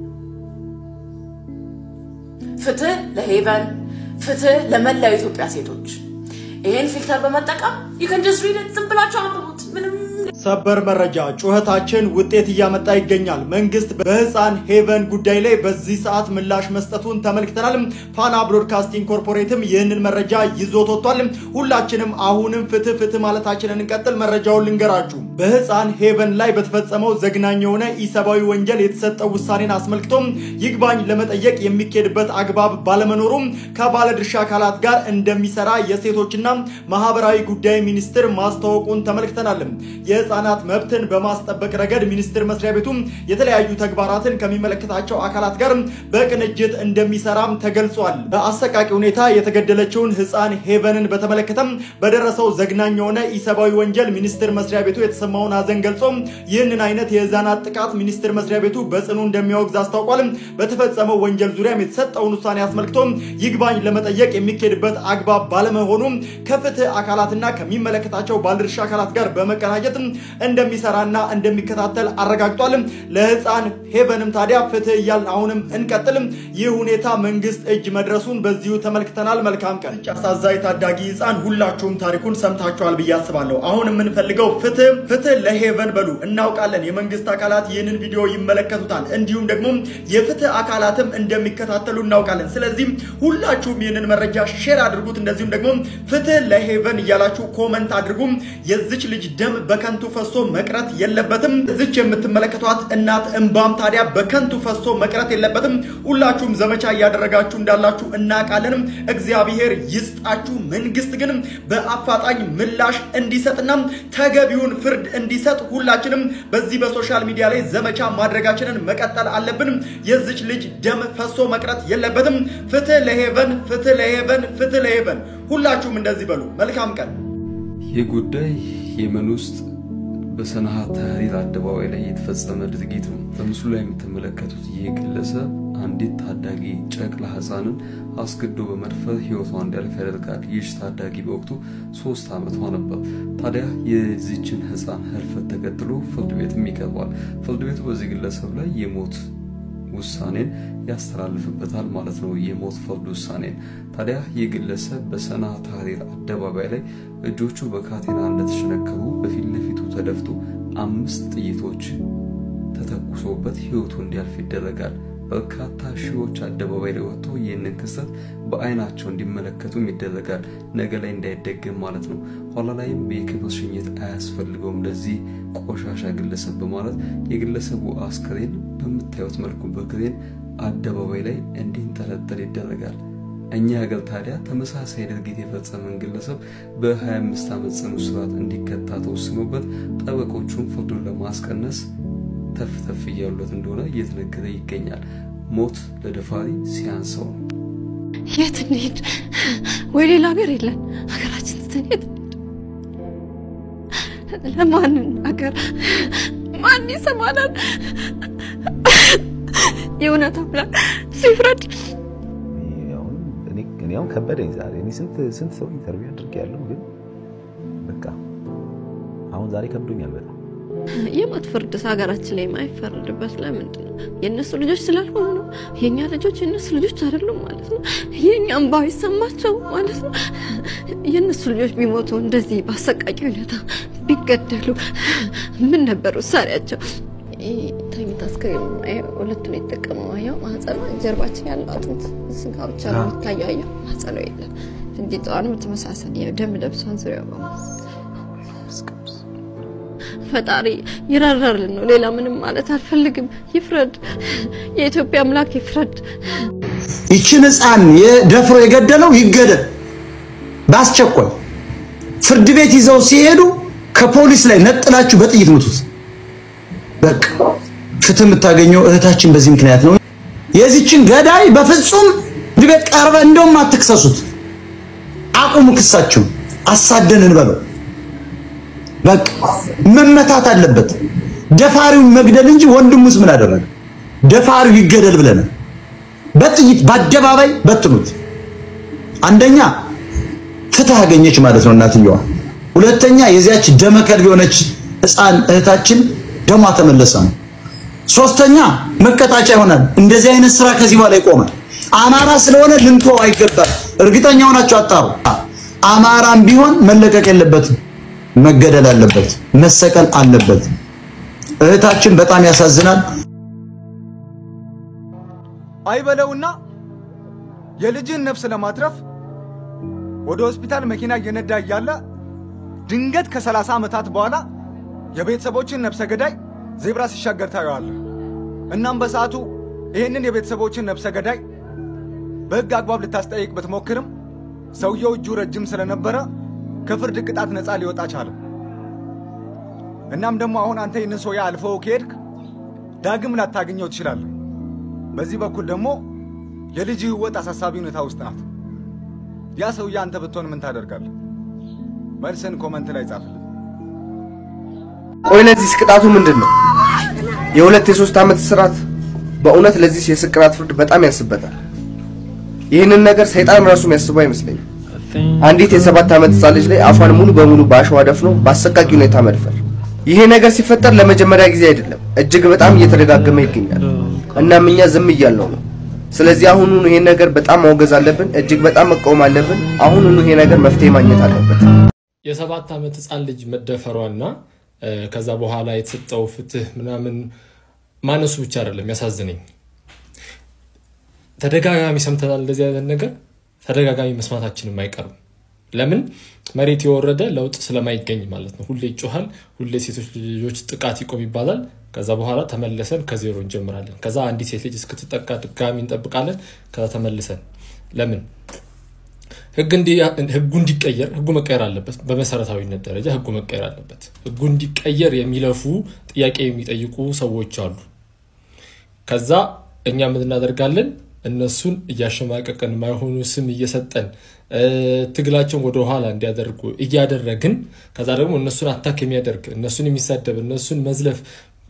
ፍትህ ለሄቨን፣ ፍትህ ለመላው የኢትዮጵያ ሴቶች። ይሄን ፊልተር በመጠቀም ይከን ጀስት ሪድ ዝም ብላችሁ አንብቡት። ምንም ሰበር መረጃ ጩኸታችን ውጤት እያመጣ ይገኛል። መንግስት በህፃን ሄቨን ጉዳይ ላይ በዚህ ሰዓት ምላሽ መስጠቱን ተመልክተናል። ፋና ብሮድካስቲንግ ኮርፖሬትም ይህንን መረጃ ይዞት ወጥቷል። ሁላችንም አሁንም ፍትህ ፍትህ ማለታችንን እንቀጥል። መረጃውን ልንገራችሁ። በህፃን ሄቨን ላይ በተፈጸመው ዘግናኝ የሆነ ኢሰብአዊ ወንጀል የተሰጠው ውሳኔን አስመልክቶ ይግባኝ ለመጠየቅ የሚካሄድበት አግባብ ባለመኖሩም ከባለድርሻ አካላት ጋር እንደሚሰራ የሴቶችና ማህበራዊ ጉዳይ ሚኒስቴር ማስታወቁን ተመልክተናል። የህፃናት መብትን በማስጠበቅ ረገድ ሚኒስቴር መስሪያ ቤቱ የተለያዩ ተግባራትን ከሚመለከታቸው አካላት ጋር በቅንጅት እንደሚሰራም ተገልጿል። በአሰቃቂ ሁኔታ የተገደለችውን ህፃን ሄቨንን በተመለከተም በደረሰው ዘግናኝ የሆነ ኢሰብአዊ ወንጀል ሚኒስቴር መስሪያ ቤቱ የተሰማውን ሀዘን ገልጾ ይህንን አይነት የህፃናት ጥቃት ሚኒስቴር መስሪያ ቤቱ በጽኑ እንደሚያወግዝ አስታውቋል። በተፈጸመው ወንጀል ዙሪያም የተሰጠውን ውሳኔ አስመልክቶ ይግባኝ ለመጠየቅ የሚካሄድበት አግባብ ባለመሆኑ ከፍትህ አካላትና ከሚመለከታቸው ባለድርሻ አካላት ጋር በመቀናጀት እንደሚሰራና እንደሚከታተል አረጋግጧል። ለህፃን ሄቨንም ታዲያ ፍትህ እያልን አሁንም እንቀጥልም። ይህ ሁኔታ መንግስት እጅ መድረሱን በዚሁ ተመልክተናል። መልካም ቀን። አሳዛኝ ታዳጊ ህፃን ሁላችሁም ታሪኩን ሰምታችኋል ብዬ አስባለሁ። አሁን የምንፈልገው ፍትህ ፍትህ ለሄቨን በሉ። እናውቃለን የመንግስት አካላት ይህንን ቪዲዮ ይመለከቱታል፣ እንዲሁም ደግሞ የፍትህ አካላትም እንደሚከታተሉ እናውቃለን። ስለዚህም ሁላችሁም ይህንን መረጃ ሼር አድርጉት። እንደዚሁም ደግሞ ፍትህ ለሄቨን እያላችሁ ኮመንት አድርጉም። የዚች ልጅ ደም በከንቱ ፈሶ መቅረት የለበትም። እዚች የምትመለከቷት እናት እንባም ታዲያ በከንቱ ፈሶ መቅረት የለበትም። ሁላችሁም ዘመቻ እያደረጋችሁ እንዳላችሁ እናውቃለንም። እግዚአብሔር ይስጣችሁ። መንግስት ግን በአፋጣኝ ምላሽ እንዲሰጥና ተገቢውን ፍርድ እንዲሰጥ ሁላችንም በዚህ በሶሻል ሚዲያ ላይ ዘመቻ ማድረጋችንን መቀጠል አለብን። የዚች ልጅ ደም ፈሶ መቅረት የለበትም። ፍትህ ለሄቨን፣ ፍትህ ለሄቨን፣ ፍትህ ለሄቨን። ሁላችሁም እንደዚህ በሉ። መልካም ቀን። ይህ ጉዳይ የመን ውስጥ በሰንዓት ተህሪር አደባባይ ላይ የተፈጸመ ድርጊት ነው። በምስሉ ላይ የምትመለከቱት ይህ ግለሰብ አንዲት ታዳጊ ጨቅላ ህፃንን አስገድዶ በመድፈር ህይወቷ እንዲያልፍ ያደርጋል። ይህች ታዳጊ በወቅቱ ሶስት ዓመቷ ነበር። ታዲያ የዚችን ህፃን ህልፈት ተከትሎ ፍርድ ቤትም ይቀርባል። ፍርድ ቤቱ በዚህ ግለሰብ ላይ የሞት ውሳኔን ያስተላልፍበታል ማለት ነው። የሞት ፍርድ ውሳኔን ታዲያ ይህ ግለሰብ በሰና ታህሪር አደባባይ ላይ እጆቹ በካቴና እንደተሸነከሩ በፊት ለፊቱ ተደፍቶ አምስት ጥይቶች ተተኩሶበት ህይወቱ እንዲያልፍ ይደረጋል። በርካታ ሺዎች አደባባይ ላይ ወጥተው ይህንን ክስተት በአይናቸው እንዲመለከቱም ይደረጋል። ነገ ላይ እንዳይደገም ማለት ነው። ኋላ ላይም የክብር ሽኝት አያስፈልገውም ለዚህ ቆሻሻ ግለሰብ በማለት የግለሰቡ አስክሬን በምታዩት መልኩ በክሬን አደባባይ ላይ እንዲንጠለጠል ይደረጋል። እኛ ሀገር ታዲያ ተመሳሳይ ድርጊት የፈጸመን ግለሰብ በ25 ዓመት ጽኑ እስራት እንዲቀጣ ተወስኖበት ጠበቆቹም ፍርዱን ለማስቀነስ ተፍ ተፍ እያሉለት እንደሆነ እየተነገረ ይገኛል። ሞት ለደፋሪ ሲያንሰው ነው። የት እንሂድ? ወይ ሌላ ሀገር የለን ሀገራችን ትተን የት እንሂድ? ለማን ሀገር ማን ይሰማናል? የእውነት አምላክ ሲፍረድ እኔ አሁን ከበደኝ ዛሬ። እኔ ስንት ስንት ሰው ኢንተርቪው አድርጌያለሁ፣ ግን በቃ አሁን ዛሬ ከብዶኛል በጣም። የሞት ፍርድስ ሀገራችን ላይ የማይፈረድበት ለምንድን ነው? የእነሱ ልጆች ስላልሆኑ ነው? የእኛ ልጆች የእነሱ ልጆች አይደሉም ማለት ነው? የእኛ እንባ ይሰማቸው ማለት ነው? የእነሱ ልጆች ቢሞቱ እንደዚህ በአሰቃቂ ሁኔታ ቢገደሉ ምን ነበር ውሳኔያቸው? ተኝታ አስክሬን ሁለቱን የተጠቀመው አየው። ማህፀኗ ጀርባችን ያለው አጥንት ስጋ ብቻ ነው የሚታየው። አየው ማህፀኗ የለም። ፍንጢጣዋንም ተመሳሳይ ያው ደም ለብሷን ዙሪያ በሙሉ ፈጣሪ ይራራልን ነው። ሌላ ምንም ማለት አልፈልግም። ይፍረድ፣ የኢትዮጵያ አምላክ ይፍረድ። ይችን ህፃን ደፍሮ የገደለው ይገደል በአስቸኳይ። ፍርድ ቤት ይዘው ሲሄዱ ከፖሊስ ላይ ነጥላችሁ በጥይት ምቱት። በቃ ፍትህ የምታገኘው እህታችን በዚህ ምክንያት ነው። የዚችን ገዳይ በፍጹም ፍርድ ቤት ቀርበ እንደውም አትክሰሱት። አቁሙ ክሳችሁ፣ አሳደን እንበለው። በቃ መመታት አለበት። ደፋሪውን መግደል እንጂ ወንድሙስ ምን አደረገ? ደፋሪው ይገደል ብለናል። በጥይት በአደባባይ በትኑት። አንደኛ ፍትህ አገኘች ማለት ነው እናትየዋ። ሁለተኛ የዚያች ደመከልብ የሆነች ህፃን እህታችን ደሟ ተመለሰ ነው። ሶስተኛ መቀጣጫ ይሆናል። እንደዚህ አይነት ስራ ከዚህ በኋላ ይቆማል። አማራ ስለሆነ ልንተው አይገባል። እርግጠኛ ሆናችሁ አጣሩ። አማራም ቢሆን መለቀቅ የለበትም፣ መገደል አለበት፣ መሰቀል አለበት። እህታችን በጣም ያሳዝናል። አይበለውና የልጅን ነፍስ ለማትረፍ ወደ ሆስፒታል መኪና እየነዳ እያለ ድንገት ከ30 ዓመታት በኋላ የቤተሰቦችን ነፍሰ ገዳይ ዜብራ ሲሻገር ታየዋለህ። እናም በሰዓቱ ይህንን የቤተሰቦችን ነፍሰ ገዳይ በሕግ አግባብ ልታስጠይቅ ብትሞክርም ሰውየው እጁ ረጅም ስለነበረ ከፍርድ ቅጣት ነፃ ሊወጣ ቻለ። እናም ደግሞ አሁን አንተ ይህንን ሰውዬ አልፈው ከሄድክ ዳግም ላታገኘው ትችላለህ። በዚህ በኩል ደግሞ የልጅ ህይወት አሳሳቢ ሁኔታ ውስጥ ናት። ያ ሰውዬ አንተ ብትሆን ምን ታደርጋለህ? መልስን ኮመንት ላይ ጻፍልን። ቆይ ለዚህ ቅጣቱ ምንድን ነው? የሁለት የሶስት ዓመት እስራት። በእውነት ለዚህ የስቅራት ፍርድ በጣም ያንስበታል። ይህንን ነገር ሰይጣን ራሱ የሚያስበው አይመስለኝም። አንዲት የሰባት ዓመት ህፃን ልጅ ላይ አፏን ሙሉ በሙሉ በአሸዋ ደፍኖ በአሰቃቂ ሁኔታ መድፈር። ይሄ ነገር ሲፈጠር ለመጀመሪያ ጊዜ አይደለም፣ እጅግ በጣም እየተደጋገመ ይገኛል። እናም እኛ ዝም እያልነው ነው። ስለዚህ አሁኑኑ ይሄን ነገር በጣም ማውገዝ አለብን፣ እጅግ በጣም መቃወም አለብን። አሁኑኑ ይሄ ነገር መፍትሄ ማግኘት አለበት። የሰባት ዓመት ህፃን ልጅ መደፈሯና ከዛ በኋላ የተሰጠው ፍትህ ምናምን ማነሱ ብቻ አይደለም ያሳዝነኝ። ተደጋጋሚ ሰምተናል እንደዚህ አይነት ነገር ተደጋጋሚ መስማታችንም አይቀርም። ለምን መሬት የወረደ ለውጥ ስለማይገኝ ማለት ነው። ሁሌ ይጮሃል፣ ሁሌ ሴቶች ልጆች ጥቃት ይቆም ይባላል። ከዛ በኋላ ተመልሰን ከዜሮ እንጀምራለን። ከዛ አንዲት ሴት ልጅ እስክትጠቃ ድጋሚ እንጠብቃለን። ከዛ ተመልሰን ለምን ህጉ እንዲቀየር ህጉ መቀየር አለበት። በመሰረታዊነት ደረጃ ህጉ መቀየር አለበት። ህጉ እንዲቀየር የሚለፉ ጥያቄ የሚጠይቁ ሰዎች አሉ። ከዛ እኛ ምን እናደርጋለን? እነሱን እያሸማቀቅን ማይሆኑ ስም እየሰጠን ትግላቸውን ወደ ኋላ እንዲያደርጉ እያደረግን ከዛ ደግሞ እነሱን አታክ የሚያደርግ እነሱን የሚሳደብ እነሱን መዝለፍ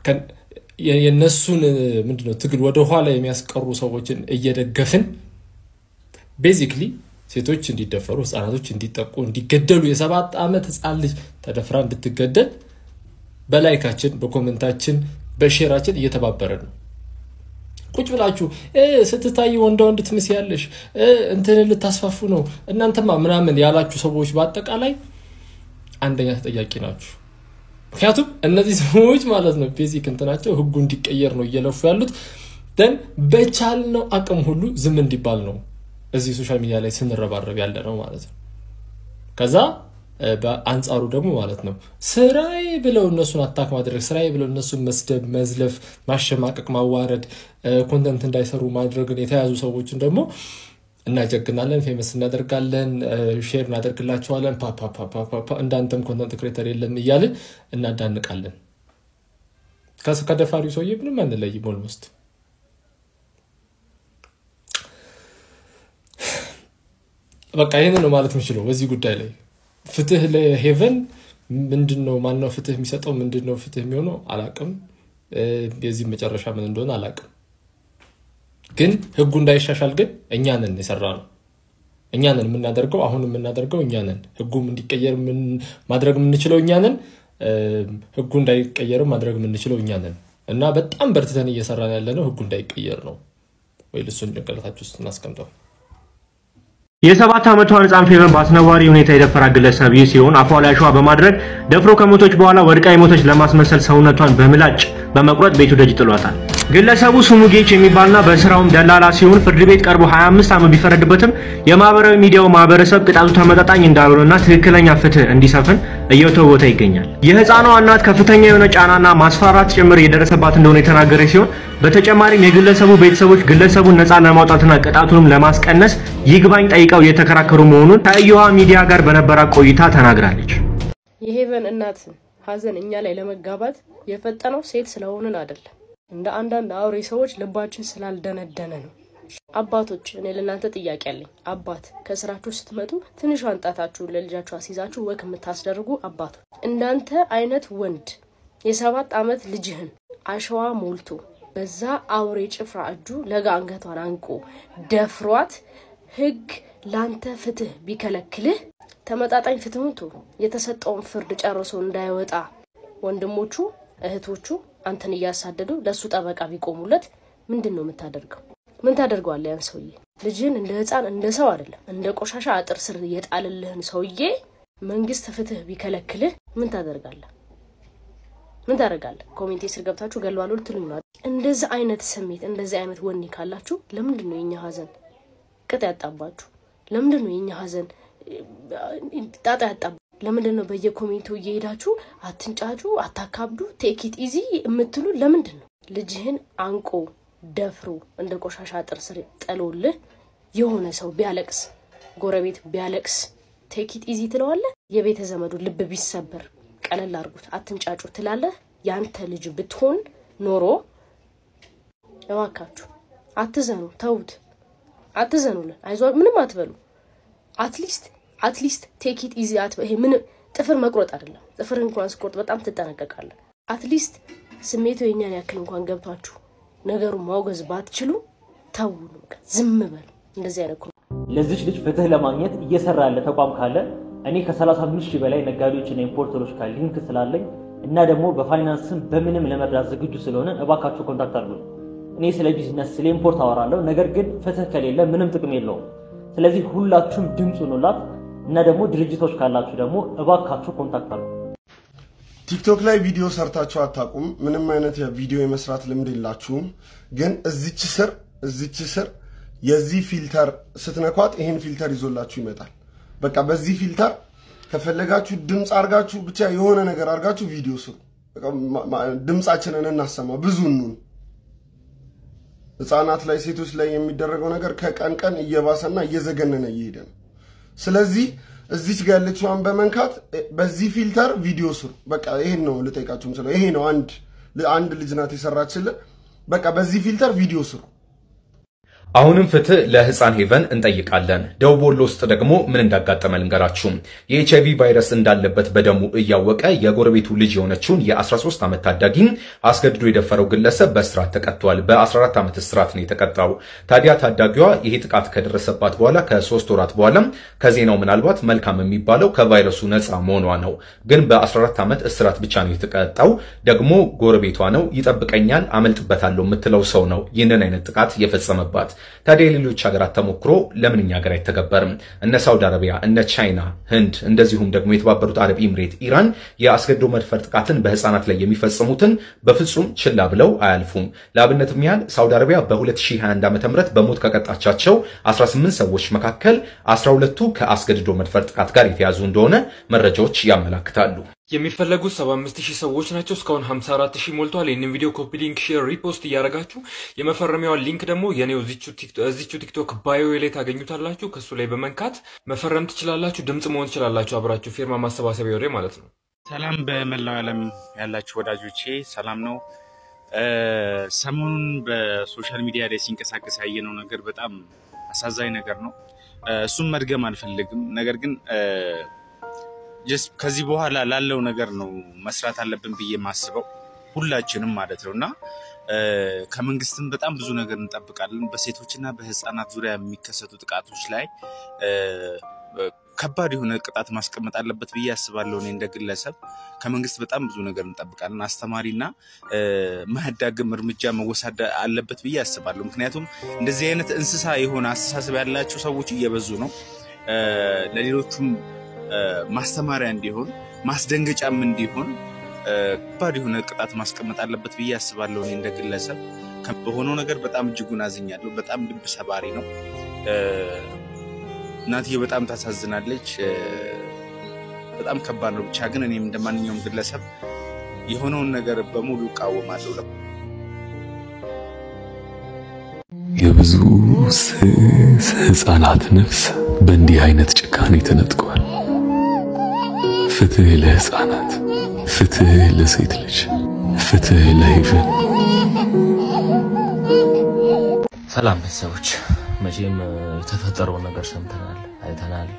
የእነሱን ምንድነው ትግል ወደ ኋላ የሚያስቀሩ ሰዎችን እየደገፍን ቤዚክሊ ሴቶች እንዲደፈሩ፣ ህፃናቶች እንዲጠቁ፣ እንዲገደሉ የሰባት ዓመት ህፃን ልጅ ተደፍራ እንድትገደል በላይካችን፣ በኮመንታችን፣ በሼራችን እየተባበረ ነው። ቁጭ ብላችሁ ስትታይ ወንዳ ወንድ ትመስያለሽ እንትን ልታስፋፉ ነው እናንተማ ምናምን ያላችሁ ሰዎች በአጠቃላይ አንደኛ ተጠያቂ ናችሁ። ምክንያቱም እነዚህ ሰዎች ማለት ነው ቤዚክ እንትናቸው ህጉ እንዲቀየር ነው እየለፉ ያሉት። ደን በቻልነው አቅም ሁሉ ዝም እንዲባል ነው እዚህ ሶሻል ሚዲያ ላይ ስንረባረብ ያለ ነው ማለት ነው። ከዛ እ፣ በአንጻሩ ደግሞ ማለት ነው ስራዬ ብለው እነሱን አታክ ማድረግ፣ ስራዬ ብለው እነሱን መስደብ፣ መዝለፍ፣ ማሸማቀቅ፣ ማዋረድ፣ ኮንተንት እንዳይሰሩ ማድረግን የተያዙ ሰዎችን ደግሞ እናጀግናለን፣ ፌመስ እናደርጋለን፣ ሼር እናደርግላቸዋለን። ፓፓፓፓፓ እንዳንተም ኮንተንት ክሬተር የለም እያልን እናዳንቃለን። ከስ- ከደፋሪው ሰውዬ ምንም አንለይም ኦልሞስት። በቃ ይህንን ነው ማለት የምችለው በዚህ ጉዳይ ላይ። ፍትህ ለሄቨን ምንድን ነው? ማነው ፍትህ የሚሰጠው? ምንድን ነው ፍትህ የሚሆነው? አላቅም። እ፣ የዚህ መጨረሻ ምን እንደሆነ አላቅም። ግን ህጉ እንዳይሻሻል ግን እኛ ነን የሰራ ነው። እኛ ነን የምናደርገው፣ አሁን የምናደርገው እኛ ነን። ህጉም እንዲቀየር ምን- ማድረግ የምንችለው እኛ ነን። እ፣ ህጉ እንዳይቀየርም ማድረግ የምንችለው እኛ ነን እና በጣም በርትተን እየሰራን ያለ ነው ህጉ እንዳይቀየር ነው። ወይ ልሱን ጭንቅላታችሁ ውስጥ እናስቀምጠው። የሰባት ዓመቷን ህፃን ፌቨን በአስነዋሪ ሁኔታ የደፈራ ግለሰብ ይህ ሲሆን አፏ ላይ አሸዋ በማድረግ ደፍሮ ከሞቶች በኋላ ወድቃ የሞተች ለማስመሰል ሰውነቷን በምላጭ በመቁረጥ ቤቱ ደጅ ጥሏታል። ግለሰቡ ስሙ ጌች የሚባልና በስራውም ደላላ ሲሆን ፍርድ ቤት ቀርቦ 25 ዓመት ቢፈረድበትም የማህበራዊ ሚዲያው ማህበረሰብ ቅጣቱ ተመጣጣኝ እንዳልሆነና ትክክለኛ ፍትህ እንዲሰፍን እየተወተ ይገኛል። የህፃኗ እናት ከፍተኛ የሆነ ጫናና ማስፈራራት ጭምር እየደረሰባት እንደሆነ የተናገረች ሲሆን በተጨማሪም የግለሰቡ ቤተሰቦች ግለሰቡን ነፃ ለማውጣትና ቅጣቱንም ለማስቀነስ ይግባኝ ጠይቀው እየተከራከሩ መሆኑን ከእዮሃ ሚዲያ ጋር በነበራት ቆይታ ተናግራለች። የሄቨን እናት ሀዘን እኛ ላይ ለመጋባት የፈጠነው ሴት ስለሆንን አይደለም፣ እንደ አንዳንድ አውሬ ሰዎች ልባችን ስላልደነደነ ነው። አባቶች፣ እኔ ለእናንተ ጥያቄ አለኝ። አባት ከስራችሁ ስትመጡ ትንሿን ጣታችሁን ለልጃችሁ አስይዛችሁ ወክ የምታስደርጉ አባቶች፣ እንዳንተ አይነት ወንድ የሰባት ዓመት ልጅህን አሸዋ ሞልቶ በዛ አውሬ ጭፍራ እጁ ለጋ አንገቷን አንቆ ደፍሯት ህግ ላንተ ፍትህ ቢከለክልህ ተመጣጣኝ ፍትሁን ቶ የተሰጠውን ፍርድ ጨርሶ እንዳይወጣ ወንድሞቹ እህቶቹ አንተን እያሳደዱ ለእሱ ጠበቃ ቢቆሙለት ምንድን ነው የምታደርገው? ምን ታደርገዋለህ? ያን ሰውዬ ልጅህን እንደ ህፃን እንደ ሰው አይደለም እንደ ቆሻሻ አጥር ስር የጣልልህን ሰውዬ መንግስት ፍትህ ቢከለክልህ ምን ታደርጋለህ? ምን ታደርጋለህ? ኮሜንቴ ስር ገብታችሁ ገለዋሉ ልትሉኝ ነው። እንደዚህ አይነት ስሜት እንደዚህ አይነት ወኔ ካላችሁ ለምንድን ነው የኛ ሀዘን ቅጥ ያጣባችሁ? ለምንድን ነው የኛ ሀዘን ጣጣ ያጣባ? ለምንድን ነው በየኮሜንቱ እየሄዳችሁ አትንጫጩ፣ አታካብዱ፣ ቴኪት ኢዚ የምትሉ ለምንድን ነው? ልጅህን አንቆ ደፍሮ እንደ ቆሻሻ አጥር ስር ጥሎልህ የሆነ ሰው ቢያለቅስ፣ ጎረቤት ቢያለቅስ ቴኪት ኢዚ ትለዋለህ? የቤተ ዘመዱ ልብ ቢሰበር ቀለል አድርጉት፣ አትንጫጩ ትላለህ? ያንተ ልጅ ብትሆን ኖሮ እባካችሁ አትዘኑ፣ ተዉት፣ አትዘኑልን፣ አይዟ ምንም አትበሉ። አትሊስት አትሊስት ቴክ ኢት ኢዚ ይሄ ምን ጥፍር መቁረጥ አይደለም። ጥፍር እንኳን ስቆርጥ በጣም ትጠነቀቃለህ። አትሊስት ስሜቱ የኛን ያክል እንኳን ገብቷችሁ ነገሩን ማውገዝ ባትችሉ ተው፣ በቃ ዝም በሉ። እንደዚህ አይነት ኮ- ለዚች ልጅ ፍትህ ለማግኘት እየሰራ ያለ ተቋም ካለ እኔ ከ35 ሺህ በላይ ነጋዴዎችና ኢምፖርተሮች ጋር ሊንክ ስላለኝ እና ደግሞ በፋይናንስም በምንም ለመርዳት ዝግጁ ስለሆነ እባካችሁ ኮንታክት አድርጉ። እኔ ስለ ቢዝነስ ስለ ኢምፖርት አወራለሁ፣ ነገር ግን ፍትህ ከሌለ ምንም ጥቅም የለውም። ስለዚህ ሁላችሁም ድምፅ ሁኑላት እና ደግሞ ድርጅቶች ካላችሁ ደግሞ እባካችሁ ኮንታክት አድርጉ። ቲክቶክ ላይ ቪዲዮ ሰርታችሁ አታውቁም። ምንም አይነት የቪዲዮ የመስራት ልምድ የላችሁም። ግን እዚች ስር እዚች ስር የዚህ ፊልተር ስትነኳት ይሄን ፊልተር ይዞላችሁ ይመጣል። በቃ በዚህ ፊልተር ከፈለጋችሁ ድምፅ አርጋችሁ ብቻ የሆነ ነገር አርጋችሁ ቪዲዮ ስሩ። በቃ ማ- ማ- ድምፃችንን እናሰማ፣ ብዙ እንሁን። ህፃናት ላይ ሴቶች ላይ የሚደረገው ነገር ከቀን ቀን እየባሰና እየዘገነነ እየሄደ ነው። ስለዚህ እዚች ጋር ያለችዋን በመንካት እ፣ በዚህ ፊልተር ቪዲዮ ስሩ። በቃ ይሄን ነው ልጠይቃችሁ ስለው ይሄ ነው አንድ አንድ ልጅ ናት የሰራችልን። በቃ በዚህ ፊልተር ቪዲዮ ስሩ። አሁንም ፍትህ ለህፃን ሄቨን እንጠይቃለን። ደቡብ ወሎ ውስጥ ደግሞ ምን እንዳጋጠመ ልንገራችሁ። የኤች አይቪ ቫይረስ እንዳለበት በደሙ እያወቀ የጎረቤቱ ልጅ የሆነችውን የ13 ዓመት ታዳጊ አስገድዶ የደፈረው ግለሰብ በእስራት ተቀጥቷል። በ14 ዓመት እስራት ነው የተቀጣው። ታዲያ ታዳጊዋ ይሄ ጥቃት ከደረሰባት በኋላ ከሶስት ወራት በኋላ ከዜናው ምናልባት መልካም የሚባለው ከቫይረሱ ነፃ መሆኗ ነው። ግን በ14 ዓመት እስራት ብቻ ነው የተቀጣው። ደግሞ ጎረቤቷ ነው፣ ይጠብቀኛል፣ አመልጥበታለሁ የምትለው ሰው ነው ይህንን አይነት ጥቃት የፈጸመባት። ታዲያ የሌሎች ሀገራት ተሞክሮ ለምን እኛ ሀገር አይተገበርም? እነ ሳውዲ አረቢያ፣ እነ ቻይና፣ ህንድ እንደዚሁም ደግሞ የተባበሩት አረብ ኤምሬት፣ ኢራን የአስገድዶ መድፈር ጥቃትን በህፃናት ላይ የሚፈጽሙትን በፍጹም ችላ ብለው አያልፉም። ለአብነትም ያህል ሳውዲ አረቢያ በ2021 ዓ ም በሞት ከቀጣቻቸው 18 ሰዎች መካከል 12ቱ ከአስገድዶ መድፈር ጥቃት ጋር የተያዙ እንደሆነ መረጃዎች ያመላክታሉ። የሚፈለጉት 75 ሺህ ሰዎች ናቸው። እስካሁን 54 ሺህ ሞልቷል። ይህንን ቪዲዮ ኮፒ ሊንክ፣ ሼር፣ ሪፖስት እያደረጋችሁ የመፈረሚያዋን ሊንክ ደግሞ የኔው እዚቹ ቲክቶክ ባዮ ላይ ታገኙታላችሁ። ከሱ ላይ በመንካት መፈረም ትችላላችሁ። ድምፅ መሆን ትችላላችሁ። አብራችሁ ፊርማ ማሰባሰቢያ ወሬ ማለት ነው። ሰላም በመላው ዓለም ያላችሁ ወዳጆቼ ሰላም ነው። ሰሞኑን በሶሻል ሚዲያ ላይ ሲንቀሳቀስ ያየነው ነገር በጣም አሳዛኝ ነገር ነው። እሱም መድገም አልፈልግም። ነገር ግን ጀስት ከዚህ በኋላ ላለው ነገር ነው መስራት አለብን ብዬ የማስበው ሁላችንም ማለት ነው እና ከመንግስትም በጣም ብዙ ነገር እንጠብቃለን። በሴቶችና በህፃናት ዙሪያ የሚከሰቱ ጥቃቶች ላይ ከባድ የሆነ ቅጣት ማስቀመጥ አለበት ብዬ አስባለሁ። እኔ እንደ ግለሰብ ከመንግስት በጣም ብዙ ነገር እንጠብቃለን። አስተማሪና ማያዳግም እርምጃ መወሰድ አለበት ብዬ አስባለሁ። ምክንያቱም እንደዚህ አይነት እንስሳ የሆነ አስተሳሰብ ያላቸው ሰዎች እየበዙ ነው። ለሌሎቹም ማስተማሪያ እንዲሆን ማስደንገጫም እንዲሆን ከባድ የሆነ ቅጣት ማስቀመጥ አለበት ብዬ አስባለሁ። እኔ እንደ ግለሰብ በሆነው ነገር በጣም እጅጉን አዝኛለሁ። በጣም ልብ ሰባሪ ነው። እናትዬ በጣም ታሳዝናለች። በጣም ከባድ ነው። ብቻ ግን እኔም እንደ ማንኛውም ግለሰብ የሆነውን ነገር በሙሉ እቃወማለሁ። የብዙ ስስ ህፃናት ነፍስ በእንዲህ አይነት ጭካኔ ተነጥቋል። ፍትህ ለህፃናት፣ ፍትህ ለሴት ልጅ፣ ፍትህ ለሄቨን። ሰላም ቤተሰቦች፣ መቼም የተፈጠረውን ነገር ሰምተናል፣ አይተናል።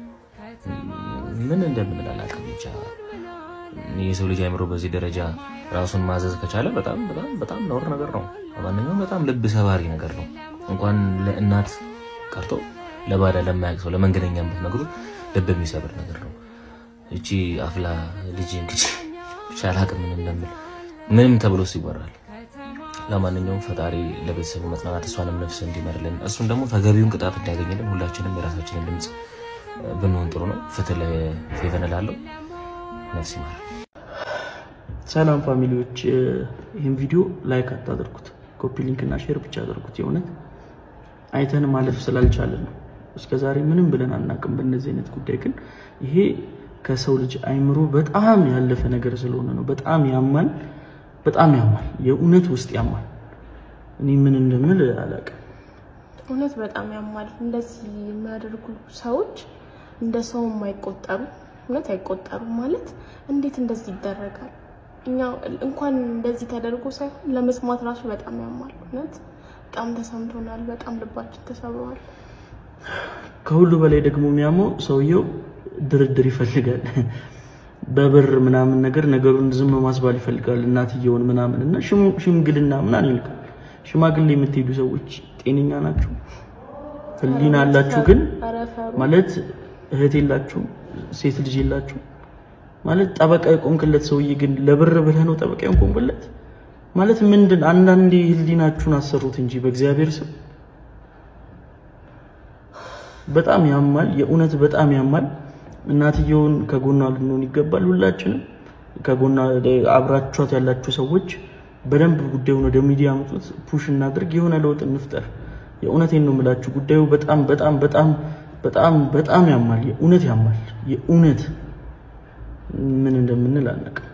ምን እንደምንል አላውቅም። ብቻ የሰው ልጅ አይምሮ በዚህ ደረጃ ራሱን ማዘዝ ከቻለ በጣም በጣም በጣም ነውር ነገር ነው። ማንኛውም በጣም ልብ ሰባሪ ነገር ነው። እንኳን ለእናት ቀርቶ ለባዳ ለማያውቅ ሰው ለመንገደኛ ብትነግሩት ልብ የሚሰብር ነገር ነው። እቺ አፍላ ልጅ እንግዲህ ብቻ አላውቅም ምን እንደምል ምንም ተብሎ ይወራል። ለማንኛውም ፈጣሪ ለቤተሰቡ መጽናናት እሷንም ነፍስ እንዲመርልን እሱን ደግሞ ተገቢውን ቅጣት እንዲያገኝልን ሁላችንም የራሳችንን ድምፅ ብንሆን ጥሩ ነው። ፍትህ ለፌቨን እላለሁ። ነፍስ ይማር። ሰላም ፋሚሊዎች፣ ይህን ቪዲዮ ላይክ አታደርጉት፣ ኮፒ ሊንክ እና ሼር ብቻ አድርጉት። የእውነት አይተን ማለፍ ስላልቻለን ነው። እስከዛሬ ምንም ብለን አናውቅም በእነዚህ አይነት ጉዳይ። ግን ይሄ ከሰው ልጅ አይምሮ በጣም ያለፈ ነገር ስለሆነ ነው። በጣም ያማል፣ በጣም ያማል። የእውነት ውስጥ ያማል። እኔ ምን እንደምል አላውቅም። እውነት በጣም ያማል። እንደዚህ የሚያደርጉ ሰዎች እንደ ሰውም አይቆጠሩ፣ እውነት አይቆጠሩም። ማለት እንዴት እንደዚህ ይደረጋል? እኛ እንኳን እንደዚህ ተደርጎ ሳይሆን ለመስማት ራሱ በጣም ያማል። እውነት በጣም ተሰምቶናል። በጣም ልባችን ተሰብሯል። ከሁሉ በላይ ደግሞ የሚያመው ሰውየው ድርድር ይፈልጋል። በብር ምናምን ነገር ነገሩን ዝም ማስባል ይፈልጋል። እናትየውን ምናምን እና ሽምግልና ምናምን ይልካል። ሽማግሌ የምትሄዱ ሰዎች ጤነኛ ናችሁ? ህሊና አላችሁ? ግን ማለት እህት የላችሁ? ሴት ልጅ የላችሁ? ማለት ጠበቃ የቆምክለት ሰውዬ ግን ለብር ብለህ ነው ጠበቃ የቆምክለት? ማለት ምንድን አንዳንዴ ህሊናችሁን አሰሩት እንጂ በእግዚአብሔር ስም በጣም ያማል። የእውነት በጣም ያማል። እናትየውን ከጎኗ ልንሆን ይገባል። ሁላችንም ከጎኗ አብራችኋት ያላችሁ ሰዎች በደንብ ጉዳዩን ወደ ሚዲያ አምጡት፣ ፑሽ እናድርግ፣ የሆነ ለውጥ እንፍጠር። የእውነቴን ነው የምላችሁ። ጉዳዩ በጣም በጣም በጣም በጣም በጣም ያማል። የእውነት ያማል። የእውነት ምን እንደምንል አናውቅም።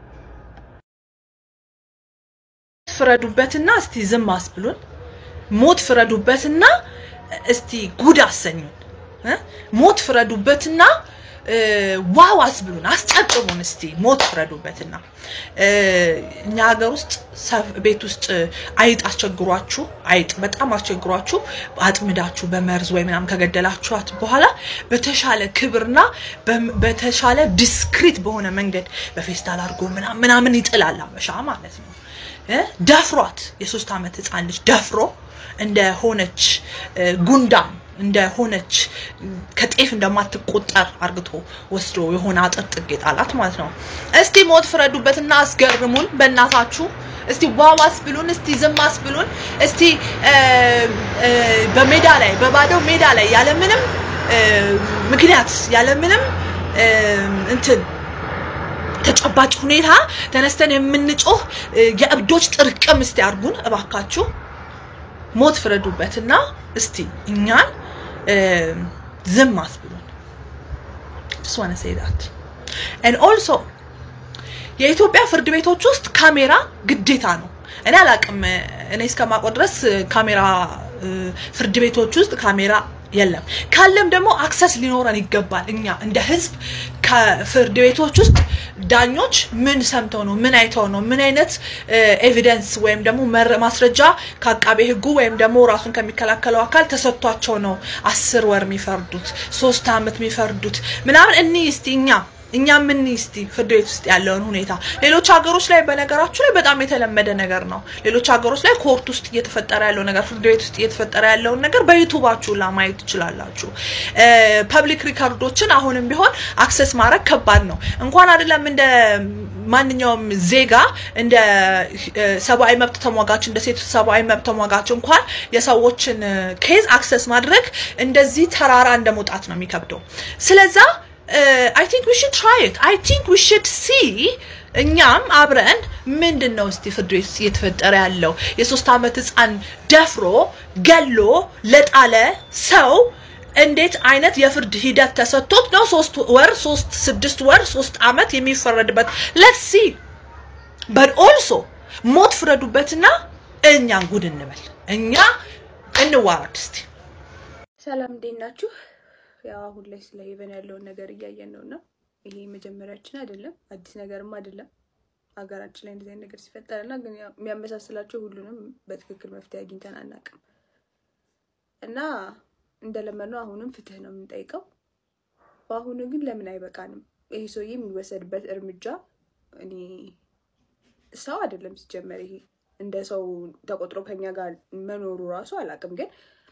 ፍረዱበትና እስቲ ዝም አስብሉን። ሞት ፍረዱበትና እስቲ ጉድ አሰኙን። ሞት ፍረዱበትና ዋው አስብሉን፣ አስጨብጭቡን። እስቲ ሞት ፍረዱበትና እኛ ሀገር ውስጥ ቤት ውስጥ አይጥ አስቸግሯችሁ አይጥ በጣም አስቸግሯችሁ አጥምዳችሁ በመርዝ ወይ ምናምን ከገደላችኋት በኋላ በተሻለ ክብርና በተሻለ ዲስክሪት በሆነ መንገድ በፌስታል አድርጎ ምናምን ይጥላል አበሻ ማለት ነው። ደፍሯት የሶስት ዓመት ህፃን ልጅ ደፍሮ እንደሆነች ጉንዳን እንደሆነች ከጤፍ እንደማትቆጠር አርግቶ ወስዶ የሆነ አጥር ጥግ የጣላት ማለት ነው። እስቲ ሞት ፍረዱበትና አስገርሙን በእናታችሁ። እስቲ ዋዋስ ብሉን፣ እስቲ ዝማስ ብሉን፣ እስቲ እ፣ እ፣ በሜዳ ላይ በባዶ ሜዳ ላይ ያለምንም እ፣ ምክንያት ያለምንም እ፣ እንትን ተጨባጭ ሁኔታ ተነስተን የምንጮህ እ፣ የእብዶች ጥርቅም እስቲ አርጉን እባካችሁ። ሞት ፍረዱበትና እስቲ እኛን እ፣ ዝም አስብሉን። just wanna say that and also የኢትዮጵያ ፍርድ ቤቶች ውስጥ ካሜራ ግዴታ ነው። እኔ አላቅም። እኔ እስከማውቀው ድረስ ካሜራ እ፣ ፍርድ ቤቶች ውስጥ ካሜራ የለም። ካለም ደግሞ አክሰስ ሊኖረን ይገባል። እኛ እንደ ህዝብ ከፍርድ ቤቶች ውስጥ ዳኞች ምን ሰምተው ነው ምን አይተው ነው ምን አይነት ኤቪደንስ ወይም ደግሞ መረ- ማስረጃ ከአቃቤ ህጉ ወይም ደግሞ ራሱን ከሚከላከለው አካል ተሰጥቷቸው ነው አስር ወር የሚፈርዱት ሶስት አመት የሚፈርዱት ምናምን እኒ እስቲ እኛ እኛ ምን እስቲ ፍርድ ቤት ውስጥ ያለውን ሁኔታ ሌሎች ሀገሮች ላይ በነገራችሁ ላይ በጣም የተለመደ ነገር ነው። ሌሎች ሀገሮች ላይ ኮርት ውስጥ እየተፈጠረ ያለው ነገር ፍርድ ቤት ውስጥ እየተፈጠረ ያለውን ነገር በዩቱባችሁ ላ ማየት ትችላላችሁ። ፐብሊክ ሪካርዶችን አሁንም ቢሆን አክሰስ ማድረግ ከባድ ነው። እንኳን አይደለም እንደ ማንኛውም ዜጋ እንደ እ፣ ሰብአዊ መብት ተሟጋች እንደ ሴት ሰብአዊ መብት ተሟጋች እንኳን የሰዎችን ኬዝ አክሰስ ማድረግ እንደዚህ ተራራ እንደ መውጣት ነው የሚከብደው። ስለዛ አይ ቲንክ ዊ ሽድ ትራይ ኢት አይ ቲንክ ዊ ሽድ ሲ እኛም አብረን ምንድን ነው እስቲ ፍርድ ቤት ውስጥ እየተፈጠረ ያለው የሶስት ዓመት ህፃን ደፍሮ ገሎ ለጣለ ሰው እንዴት አይነት የፍርድ ሂደት ተሰጥቶት ነው ሶስት ወር ሶስት ስድስት ወር ሶስት ዓመት የሚፈረድበት ሌትስ ሲ በት ኦልሶ ሞት ፍረዱበትና እኛን ጉድ እንበል እኛ እንዋረድ እስቲ ሰላም እንዴት ናችሁ? ያው አሁን ላይ ስለ ሄቨን ያለውን ነገር እያየን ነው እና ይሄ መጀመሪያችን አይደለም፣ አዲስ ነገርም አይደለም። ሀገራችን ላይ እንደዚህ አይነት ነገር ሲፈጠር እና ግን ያው የሚያመሳስላቸው ሁሉንም በትክክል መፍትሄ አግኝተን አናውቅም እና እንደለመድነው አሁንም ፍትህ ነው የምንጠይቀው። በአሁኑ ግን ለምን አይበቃንም? ይሄ ሰውዬ የሚወሰድበት እርምጃ እኔ ሰው አይደለም ሲጀመር ይሄ እንደ ሰው ተቆጥሮ ከኛ ጋር መኖሩ ራሱ አላውቅም ግን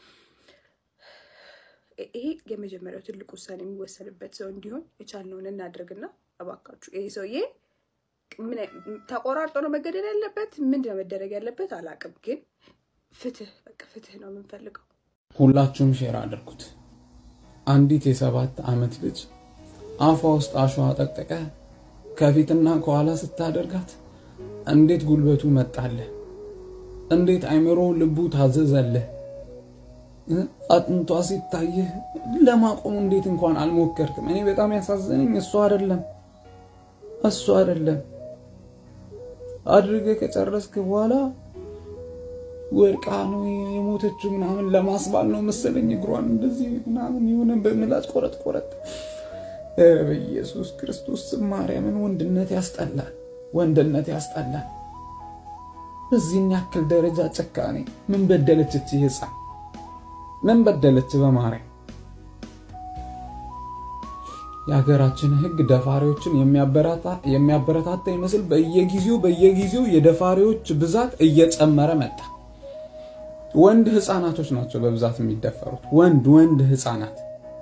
ይሄ የመጀመሪያው ትልቅ ውሳኔ የሚወሰንበት ሰው እንዲሆን የቻልነውን እናድርግና እባካችሁ ይሄ ሰውዬ ምን አይ- ተቆራርጦ ነው መገደል ያለበት? ምንድን ነው መደረግ ያለበት? አላውቅም፣ ግን ፍትህ በቃ ፍትህ ነው የምንፈልገው። ሁላችሁም ሼር አድርጉት። አንዲት የሰባት ዓመት ልጅ አፏ ውስጥ አሸዋ ጠቅጥቀ ከፊትና ከኋላ ስታደርጋት እንዴት ጉልበቱ መጣልህ? እንዴት አይምሮ ልቡ ታዘዘልህ? እ? አጥንቷ ሲታይህ ለማቆም እንዴት እንኳን አልሞከርክም? እኔ በጣም ያሳዘነኝ እሱ አይደለም እሱ አይደለም አድርገህ ከጨረስክ በኋላ ወድቃ ነው የሞተችው ምናምን ለማስባል ነው መሰለኝ እግሯን እንደዚህ ምናምን የሆነ በምላጭ ቆረጥ ቆረጥ። ኧረ በኢየሱስ ክርስቶስ ስም ማርያምን ወንድነት ያስጠላል፣ ወንድነት ያስጠላል። በዚህን ያክል ደረጃ ጭካኔ ምን በደለች እቺ ህፃን? ምን በደለች? በማርያም የሀገራችን ህግ ደፋሪዎችን የሚያበረታ- የሚያበረታታ ይመስል በየጊዜው በየጊዜው የደፋሪዎች ብዛት እየጨመረ መጣ። ወንድ ህፃናቶች ናቸው በብዛት የሚደፈሩት። ወንድ ወንድ ህፃናት።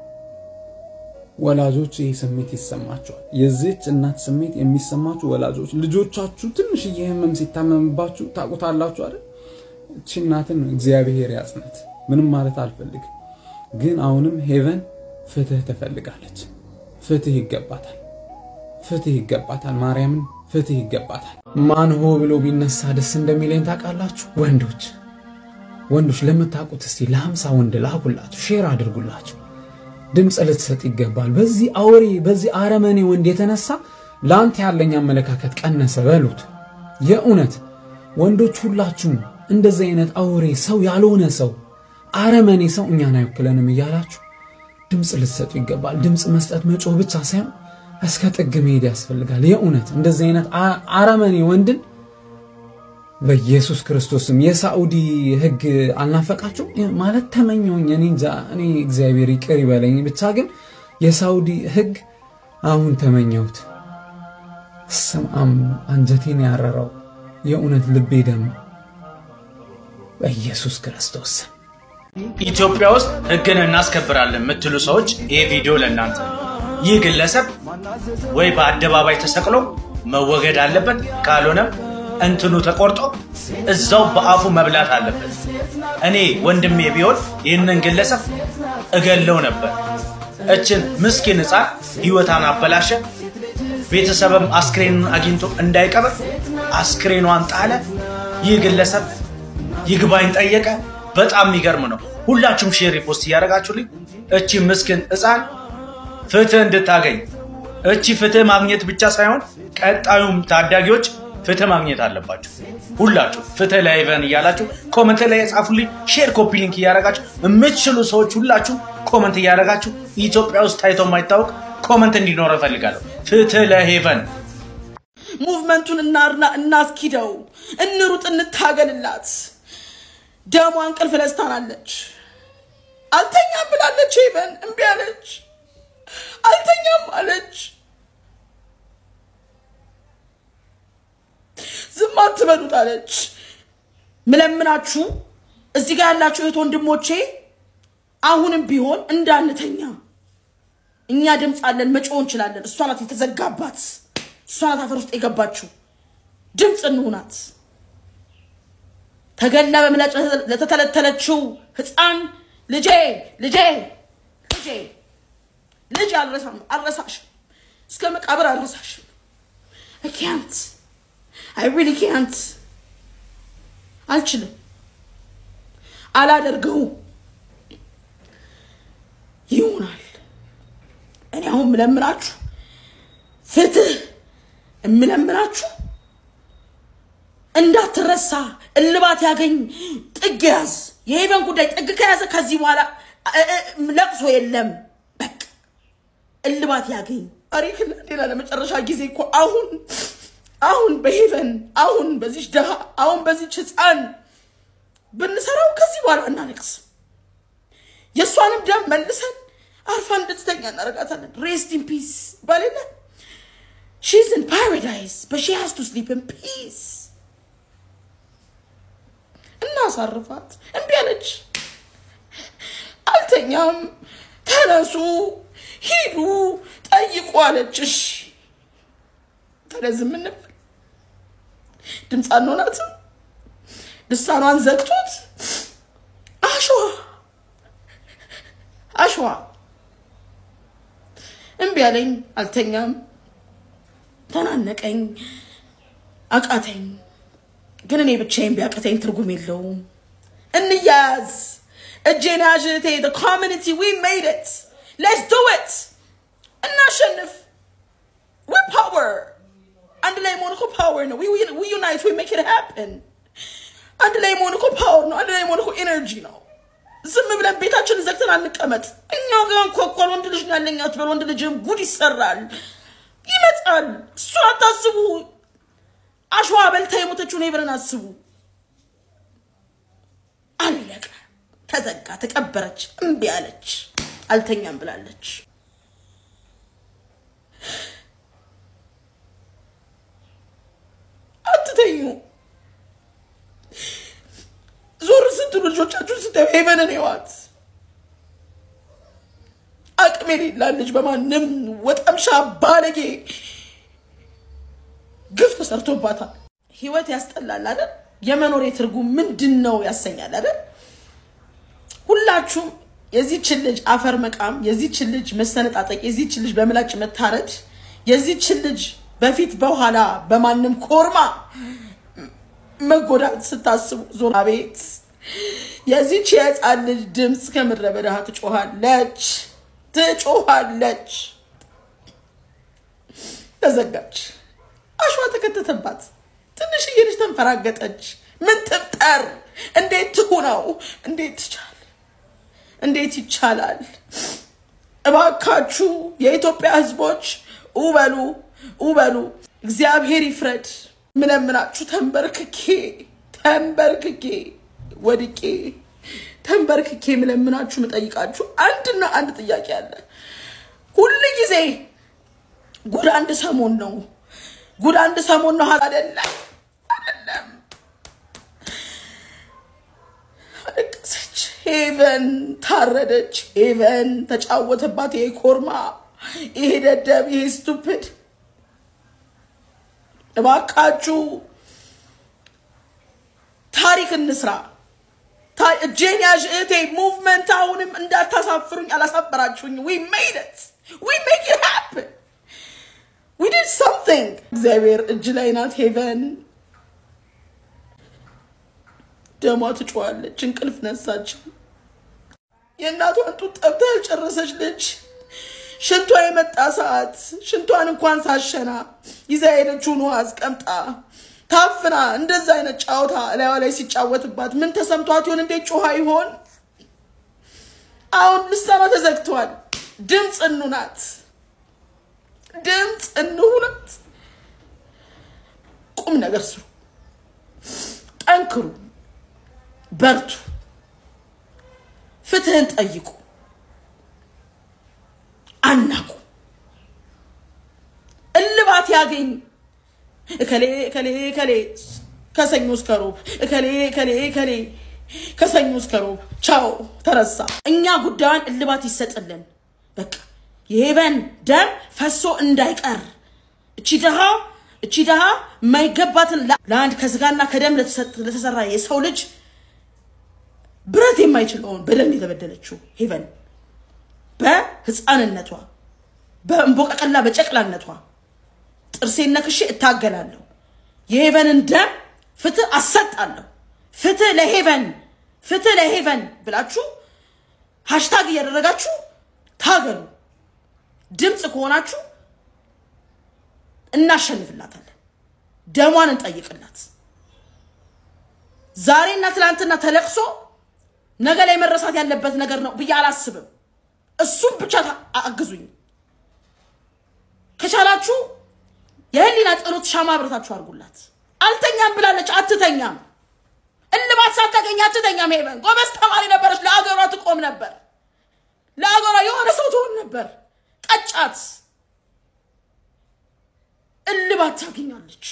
ወላጆች ይህ ስሜት ይሰማቸዋል። የዚህች እናት ስሜት የሚሰማችሁ ወላጆች ልጆቻችሁ ትንሽዬ ህመም ሲታመምባችሁ ታውቁታላችሁ አይደል? እቺ እናትን እግዚአብሔር ያጽናት። ምንም ማለት አልፈልግም፣ ግን አሁንም ሄቨን ፍትህ ትፈልጋለች። ፍትህ ይገባታል። ፍትህ ይገባታል። ማርያምን ፍትህ ይገባታል። ማን ሆ ብሎ ቢነሳ ደስ እንደሚለኝ ታውቃላችሁ? ወንዶች ወንዶች ለምታውቁት እስቲ ለሀምሳ ወንድ ላኩላችሁ፣ ሼር አድርጉላችሁ። ድምፅ ልትሰጥ ይገባል። በዚህ አውሬ በዚህ አረመኔ ወንድ የተነሳ ለአንተ ያለኝ አመለካከት ቀነሰ በሉት። የእውነት ወንዶች ሁላችሁም እንደዚህ አይነት አውሬ ሰው ያልሆነ ሰው አረመኔ ሰው እኛን አይወክለንም እያላችሁ ድምፅ ልትሰጡ ይገባል። ድምፅ መስጠት መጮህ ብቻ ሳይሆን እስከ ጥግ መሄድ ያስፈልጋል። የእውነት እንደዚህ አይነት አ- አረመኔ ወንድን በኢየሱስ ክርስቶስም የሳዑዲ ሕግ አልናፈቃችሁ ማለት ተመኘውኝ። እኔ እንጃ እኔ እግዚአብሔር ይቅር ይበለኝ። ብቻ ግን የሳዑዲ ሕግ አሁን ተመኘሁት። ስምአም አንጀቴን ያረረው የእውነት ልቤ ደማ በኢየሱስ ክርስቶስ ስም ኢትዮጵያ ውስጥ ህግን እናስከብራለን የምትሉ ሰዎች ይህ ቪዲዮ ለእናንተ ነው። ይህ ግለሰብ ወይ በአደባባይ ተሰቅሎ መወገድ አለበት፣ ካልሆነም እንትኑ ተቆርጦ እዛው በአፉ መብላት አለበት። እኔ ወንድሜ ቢሆን ይህንን ግለሰብ እገለው ነበር። እችን ምስኪን ህፃን ህይወታን አበላሸ። ቤተሰብም አስክሬኑን አግኝቶ እንዳይቀብር አስክሬኗን ጣለ። ይህ ግለሰብ ይግባኝ ጠየቀ። በጣም የሚገርም ነው። ሁላችሁም ሼር ፖስት እያደረጋችሁልኝ እቺ ምስኪን ህፃን ፍትህ እንድታገኝ እቺ ፍትህ ማግኘት ብቻ ሳይሆን ቀጣዩም ታዳጊዎች ፍትህ ማግኘት አለባቸው። ሁላችሁ ፍትህ ለሄቨን እያላችሁ ኮመንት ላይ የጻፉልኝ፣ ሼር ኮፒ ሊንክ እያደረጋችሁ የምትችሉ ሰዎች ሁላችሁ ኮመንት እያደረጋችሁ ኢትዮጵያ ውስጥ ታይቶ የማይታወቅ ኮመንት እንዲኖረ እፈልጋለሁ። ፍትህ ለሄቨን ሙቭመንቱን እናርና እናስኪደው፣ እንሩጥ፣ እንታገልላት። ደሟ እንቅልፍ ለስታናለች። አልተኛም ብላለች። ሄቨን እምቢ አለች። አልተኛም አለች። ዝም አትበሉት አለች። ምለምናችሁ እዚህ ጋር ያላችሁ እህት ወንድሞቼ አሁንም ቢሆን እንዳንተኛ እኛ ድምፅ አለን፣ መጮህ እንችላለን። እሷ ናት የተዘጋባት፣ እሷ ናት አፈር ውስጥ የገባችው። ድምፅ እንሁናት። ተገላ በምላጭ ለተተለተለችው ህፃን ልጄ ልጄ ልጄ ልጅ አልረሳም አልረሳሽም፣ እስከ መቃብር አልረሳሽም። አይ ካንት አይ ሪሊ ካንት አልችልም፣ አላደርገውም። ይሆናል። እኔ አሁን የምለምናችሁ ፍትህ የምለምናችሁ እንዳትረሳ፣ እልባት ያገኝ፣ ጥግ ያዝ። የሄቨን ጉዳይ ጥግ ከያዘ ከዚህ በኋላ እ- እ- ለቅሶ የለም። በቃ እልባት ያገኝ። ታሪክ ሌላ ለመጨረሻ ጊዜ እኮ አሁን አሁን በሄቨን አሁን በዚች ድሃ አሁን በዚች ህፃን ብንሰራው ከዚህ በኋላ እናለቅስ። የእሷንም ደም መልሰን አርፋ እንድትተኛ እናደርጋታለን። ሬስት ኢን ፒስ ባሌለ ሺዝ ኢን ፓራዳይስ በት ሺ ሃዝ ቱ ስሊፕ ኢን ፒስ። እናሳርፋት። እምቢ አለች። አልተኛም፣ ተነሱ፣ ሂዱ፣ ጠይቁ አለች። እሺ ታዲያ ዝም እንበል? ድምፅ አንሆናትም? ልሳኗን ዘግቶት አሸዋ አሸዋ እምቢ አለኝ። አልተኛም፣ ተናነቀኝ፣ አቃተኝ። ግን እኔ ብቻዬን ቢያቅተኝ ትርጉም የለውም። እንያያዝ። እጄን ያዥ እህቴ። the community we made it let's do it እናሸንፍ። we power አንድ ላይ መሆን እኮ ፓወር ነው። we we unite we make it happen አንድ ላይ መሆን እኮ ፓወር ነው። አንድ ላይ መሆን እኮ ኤነርጂ ነው። ዝም ብለን ቤታችንን ዘግተን አንቀመጥ። እኛ ጋር እንኳኳል። ወንድ ልጅ ነው ያለኝ አትበል። ወንድ ልጅም ጉድ ይሰራል፣ ይመጣል። እሱን አታስቡ። አሸዋ በልታ የሞተችውን ሄቨንን አስቡ። አለቀ፣ ተዘጋ፣ ተቀበረች። እምቢ አለች፣ አልተኛም ብላለች። አትተኙ። ዞር ስትሉ ልጆቻችሁን ስታዩ ሄቨንን ህይወት አቅም የሌላት ልጅ በማንም ወጠምሻ ባለጌ ግፍ ተሰርቶባታል። ህይወት ያስጠላል አይደል? የመኖር ትርጉም ምንድን ነው ያሰኛል አይደል? ሁላችሁም የዚችን ልጅ አፈር መቃም፣ የዚችን ልጅ መሰነጣጠቅ፣ የዚችን ልጅ በምላጭ መታረድ፣ የዚችን ልጅ በፊት በኋላ በማንም ኮርማ መጎዳት ስታስቡ ዞር አቤት! የዚች የህፃን ልጅ ድምፅ ከምድረ በዳ ትጮሃለች ትጮሃለች። ተዘጋች፣ አሸዋ ተከተተባት። ትንሽዬ ልጅ ተንፈራገጠች። ምን ትፍጠር? እንዴት ትሁነው? እንዴት ትቻል? እንዴት ይቻላል? እባካችሁ የኢትዮጵያ ህዝቦች ውበሉ ውበሉ። እግዚአብሔር ይፍረድ። ምለምናችሁ ተንበርክኬ ተንበርክኬ ወድቄ ተንበርክኬ ምለምናችሁ ምጠይቃችሁ አንድና አንድ ጥያቄ አለ። ሁል ጊዜ ጉድ አንድ ሰሞን ነው። ጉድ አንድ ሰሞን ነው አይደለም አይደለም። አለቀሰች ሄቨን ታረደች፣ ሄቨን ተጫወተባት። ይሄ ኮርማ፣ ይሄ ደደብ፣ ይሄ ስቱፒድ። እባካችሁ ታሪክ እንስራ። ታ- እጄን ያዥ እህቴ። ሙቭመንት አሁንም እንዳታሳፍሩኝ፣ አላሳፈራችሁኝ። ዊ ሜድ ኢት ዊ ሜክ ኢት ሃፕን ዊ ዲድ ሰምቲንግ። እግዚአብሔር እጅ ላይ ናት ሄቨን። ደሟ ትጮዋለች፣ እንቅልፍ ነሳችን። የእናቷን ጡት ጠብታ ያልጨረሰች ልጅ ሽንቷ የመጣ ሰዓት ሽንቷን እንኳን ሳሸና ይዛ ሄደችውን ውሃ አስቀምጣ ታፍና እንደዛ አይነት ጫወታ ላይዋ ላይ ሲጫወትባት ምን ተሰምቷት ይሆን? እንዴት ጮሃ ይሆን? አሁን ልሳኗ ተዘግቷል። ድምፅ እኑ ናት፣ ድምፅ እንሁ ናት። ቁም ነገር ስሩ፣ ጠንክሩ፣ በርቱ፣ ፍትህን ጠይቁ፣ አናቁ፣ እልባት ያገኝ እከሌ እከሌ እከሌ ከሰኞ እስከ ሮብ እከሌ እከሌ እከሌ ከሰኞ እስከ ሮብ ቻው ተረሳ። እኛ ጉዳዩን እልባት ይሰጥልን። በቃ የሄቨን ደም ፈሶ እንዳይቀር እቺ ድሃ እቺ ድሃ የማይገባትን ላ- ለአንድ ከስጋና ከደም ለተሰጥ- ለተሰራ የሰው ልጅ ብረት የማይችለውን በደም የተበደለችው ሄቨን በህፃንነቷ በእንቦቀቀላ በጨቅላነቷ ጥርሴን ነክሼ እታገላለሁ። የሄቨንን ደም ፍትህ አሰጣለሁ። ፍትህ ለሄቨን ፍትህ ለሄቨን ብላችሁ ሃሽታግ እያደረጋችሁ ታገሉ። ድምፅ ከሆናችሁ እናሸንፍላታለን። ደሟን እንጠይቅላት። ዛሬና ትላንትና ተለቅሶ ነገ ላይ መረሳት ያለበት ነገር ነው ብዬ አላስብም። እሱም ብቻ ታ- አግዙኝ ከቻላችሁ የህሊና ጸሎት ሻማ አብረታችሁ አድርጉላት። አልተኛም ብላለች፣ አትተኛም። እልባት ሳታገኝ አትተኛም። ሄቨን ጎበዝ ተማሪ ነበረች። ለአገሯ ትቆም ነበር። ለአገሯ የሆነ ሰው ትሆን ነበር። ቀጫት። እልባት ታገኛለች።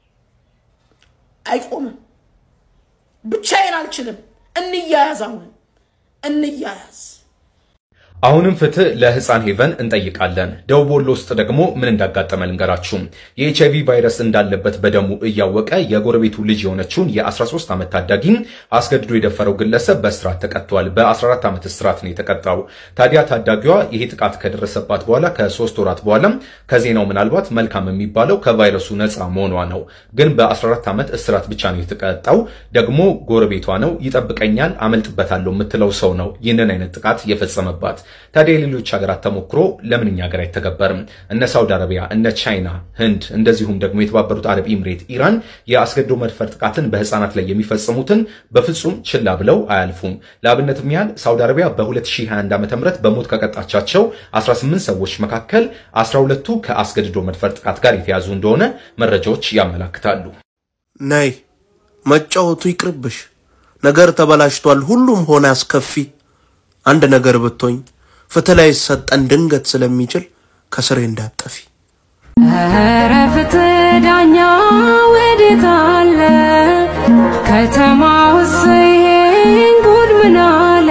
አይቆምም። ብቻዬን አልችልም። እንያያዝ፣ አሁንም እንያያዝ። አሁንም ፍትህ ለህፃን ሄቨን እንጠይቃለን። ደቡብ ወሎ ውስጥ ደግሞ ምን እንዳጋጠመ ልንገራችሁ። የኤችአይቪ ቫይረስ እንዳለበት በደሙ እያወቀ የጎረቤቱ ልጅ የሆነችውን የ13 ዓመት ታዳጊ አስገድዶ የደፈረው ግለሰብ በእስራት ተቀጥቷል። በ14 ዓመት እስራት ነው የተቀጣው። ታዲያ ታዳጊዋ ይሄ ጥቃት ከደረሰባት በኋላ ከሶስት ወራት በኋላ ከዜናው ምናልባት መልካም የሚባለው ከቫይረሱ ነፃ መሆኗ ነው። ግን በ14 ዓመት እስራት ብቻ ነው የተቀጣው። ደግሞ ጎረቤቷ ነው፣ ይጠብቀኛል፣ አመልጥበታለሁ የምትለው ሰው ነው ይህንን አይነት ጥቃት የፈጸመባት። ታዲያ የሌሎች ሀገራት ተሞክሮ ለምን እኛ ሀገር አይተገበርም? እነ ሳውዲ አረቢያ፣ እነ ቻይና፣ ህንድ እንደዚሁም ደግሞ የተባበሩት አረብ ኤምሬት፣ ኢራን የአስገድዶ መድፈር ጥቃትን በህፃናት ላይ የሚፈጽሙትን በፍጹም ችላ ብለው አያልፉም። ለአብነትም ያህል ሳውዲ አረቢያ በ2021 ዓ ም በሞት ከቀጣቻቸው 18 ሰዎች መካከል 12ቱ ከአስገድዶ መድፈር ጥቃት ጋር የተያዙ እንደሆነ መረጃዎች ያመላክታሉ። ነይ መጫወቱ ይቅርብሽ። ነገር ተበላሽቷል። ሁሉም ሆነ አስከፊ። አንድ ነገር ብቶኝ ፍትህ ላይ ሰጠን ድንገት ስለሚችል ከስሬ እንዳጠፊ ኧረ ፍትህ ዳኛ ወዴት አለ? ከተማ ውስጥ ይሄን ጉድ ምን አለ?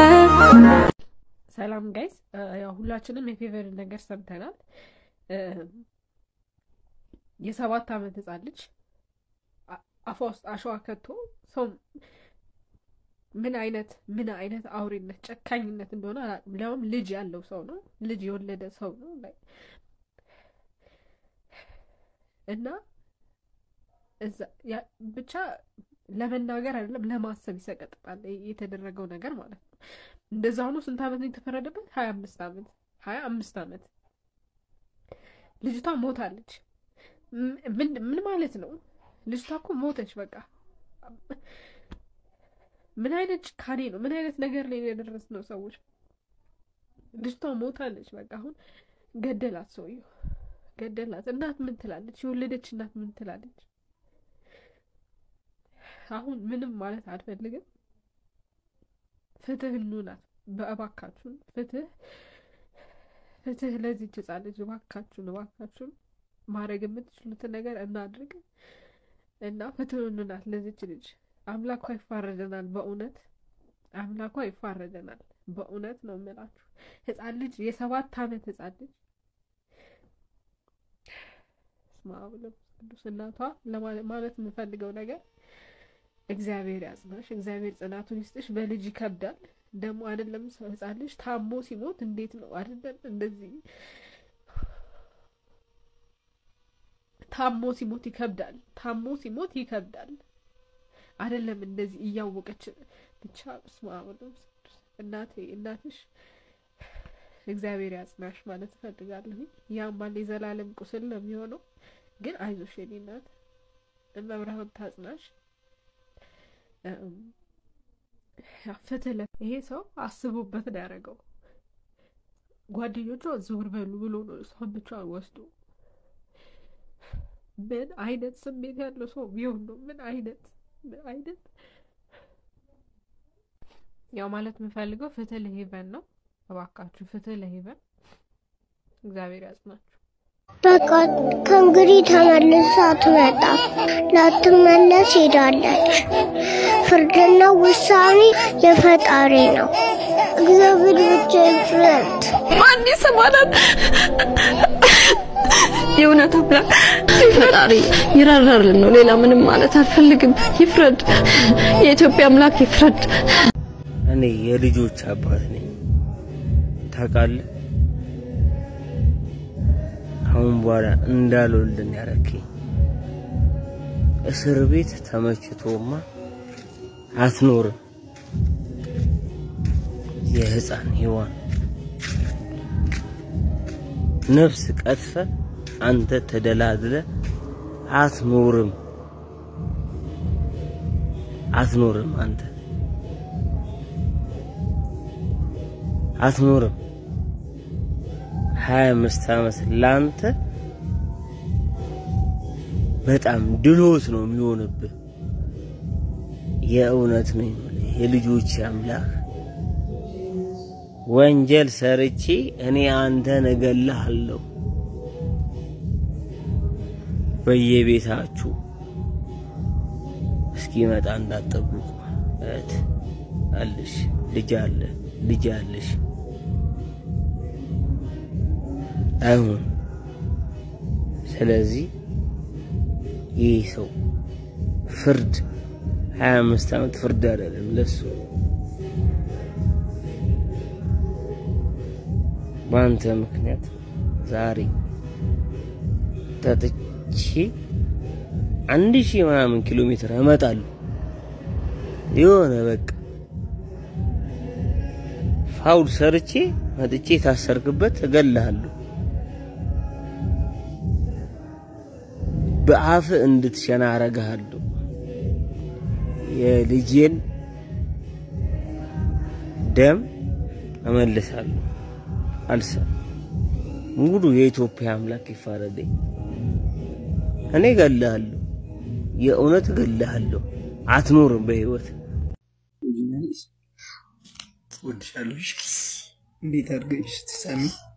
ሰላም ጋይስ፣ ያው ሁላችንም የፌቨርን ነገር ሰምተናል። እ፣ የሰባት ዓመት ህፃን ልጅ አ- አፏ ውስጥ አሸዋ ከቶ ሰው ምን አይነት ምን አይነት አውሬነት ጨካኝነት እንደሆነ አላውቅም። ሊያውም ልጅ ያለው ሰው ነው፣ ልጅ የወለደ ሰው ነው ላይ እና እዛ ያ- ብቻ ለመናገር አይደለም ለማሰብ ይሰቀጥጣል የተደረገው ነገር ማለት ነው። እንደዛ ሆኖ ስንት ዓመት ነው የተፈረደበት? ሀያ አምስት ዓመት ሀያ አምስት ዓመት ልጅቷ ሞታለች። ም- ምን ምን ማለት ነው? ልጅቷ እኮ ሞተች። በቃ ምን አይነት ጭካኔ ነው? ምን አይነት ነገር ላይ የደረስነው ሰዎች? ልጅቷ ሞታለች። በቃ አሁን ገደላት፣ ሰውየው ገደላት። እናት ምን ትላለች? የወለደች እናት ምን ትላለች? አሁን ምንም ማለት አልፈልግም። ፍትህ እንውላት በእባካችሁን፣ ፍትህ ፍትህ ለዚህች ህጻን ልጅ እባካችሁን፣ እባካችሁን ማድረግ የምትችሉትን ነገር እናድርግ እና ፍትህ እንውላት ለዚች ልጅ። አምላኳ ይፋረደናል በእውነት አምላኳ ይፋረደናል። በእውነት ነው የምላችሁ። ህፃን ልጅ የሰባት ዓመት ህፃን ልጅ በስመ አብ ወወልድ ወመንፈስ ቅዱስ እናቷ ለማለ- ማለት የምፈልገው ነገር እግዚአብሔር ያጽናሽ፣ እግዚአብሔር ጽናቱን ይስጥሽ። በልጅ ይከብዳል ደግሞ አይደለም ሰው ህፃን ልጅ ታሞ ሲሞት እንዴት ነው አይደለም እንደዚህ ታሞ ሲሞት ይከብዳል። ታሞ ሲሞት ይከብዳል አይደለም እንደዚህ እያወቀች ብቻ በስመ አብ ወወልድ ወመንፈስ ቅዱስ እናቴ እናትሽ እግዚአብሔር ያጽናሽ ማለት እፈልጋለሁ። ያማል የዘላለም ቁስል ነው የሚሆነው። ግን አይዞሽ የኔ እናት መብርሃን ታጽናሽ። እም፣ ያው ፍትህ ለ- ይሄ ሰው አስቦበት ነው ያደረገው። ጓደኞቿ ዝውር በሉ ብሎ ነው እሷን ብቻዋን ወስዶ ምን አይነት ስሜት ያለው ሰው ቢሆን ነው? ምን አይነት ምን አይነት ያው ማለት የምፈልገው ፍትህ ለሄቨን ነው። እባካችሁ ፍትህ ለሄቨን። እግዚአብሔር ያጽናችሁ። በቃ ከእንግዲህ ተመልሳ አትመጣም። ላትመለስ ሄዳለች። ፍርድና ውሳኔ የፈጣሪ ነው። እግዚአብሔር ብቻ ይፍረድ። ማን ይሰማናል? የእውነት አምላክ ፈጣሪ ይራራልን ነው። ሌላ ምንም ማለት አልፈልግም። ይፍረድ፣ የኢትዮጵያ አምላክ ይፍረድ። እኔ የልጆች አባት ነኝ ታውቃለህ። አሁን በኋላ እንዳልወልድን ያረከኝ እስር ቤት ተመችቶማ አትኖርም። የህፃን ሔዋን ነፍስ ቀጥፈ አንተ ተደላድለ አትኖርም አትኖርም አንተ አትኖርም። ሀያ አምስት ዓመት ለአንተ በጣም ድሎት ነው የሚሆንብህ። የእውነት ነው የምልህ የልጆች አምላክ ወንጀል ሰርቼ እኔ አንተን እገልሃለሁ። በየቤታችሁ እስኪመጣ እንዳትጠብቁ። እህት አለሽ፣ ልጅ አለ፣ ልጅ አለሽ። አይሁን። ስለዚህ ይህ ሰው ፍርድ ሀያ አምስት ዓመት ፍርድ አይደለም ለሱ በአንተ ምክንያት ዛሬ ጠጥቼ አንድ ሺህ ምናምን ኪሎ ሜትር እመጣለሁ። የሆነ በቃ ፋውል ሰርቼ መጥቼ የታሰርክበት እገልሃለሁ። በአፍ እንድትሸና አረግሃለሁ። የልጄን ደም እመልሳለሁ። አልሰም ሙሉ የኢትዮጵያ አምላክ ይፋረደኝ። እኔ እገልሃለሁ፣ የእውነት እገልሃለሁ። አትኖርም በህይወት ወድሻለሁ። እንዴት አድርገሽ ትሰሚ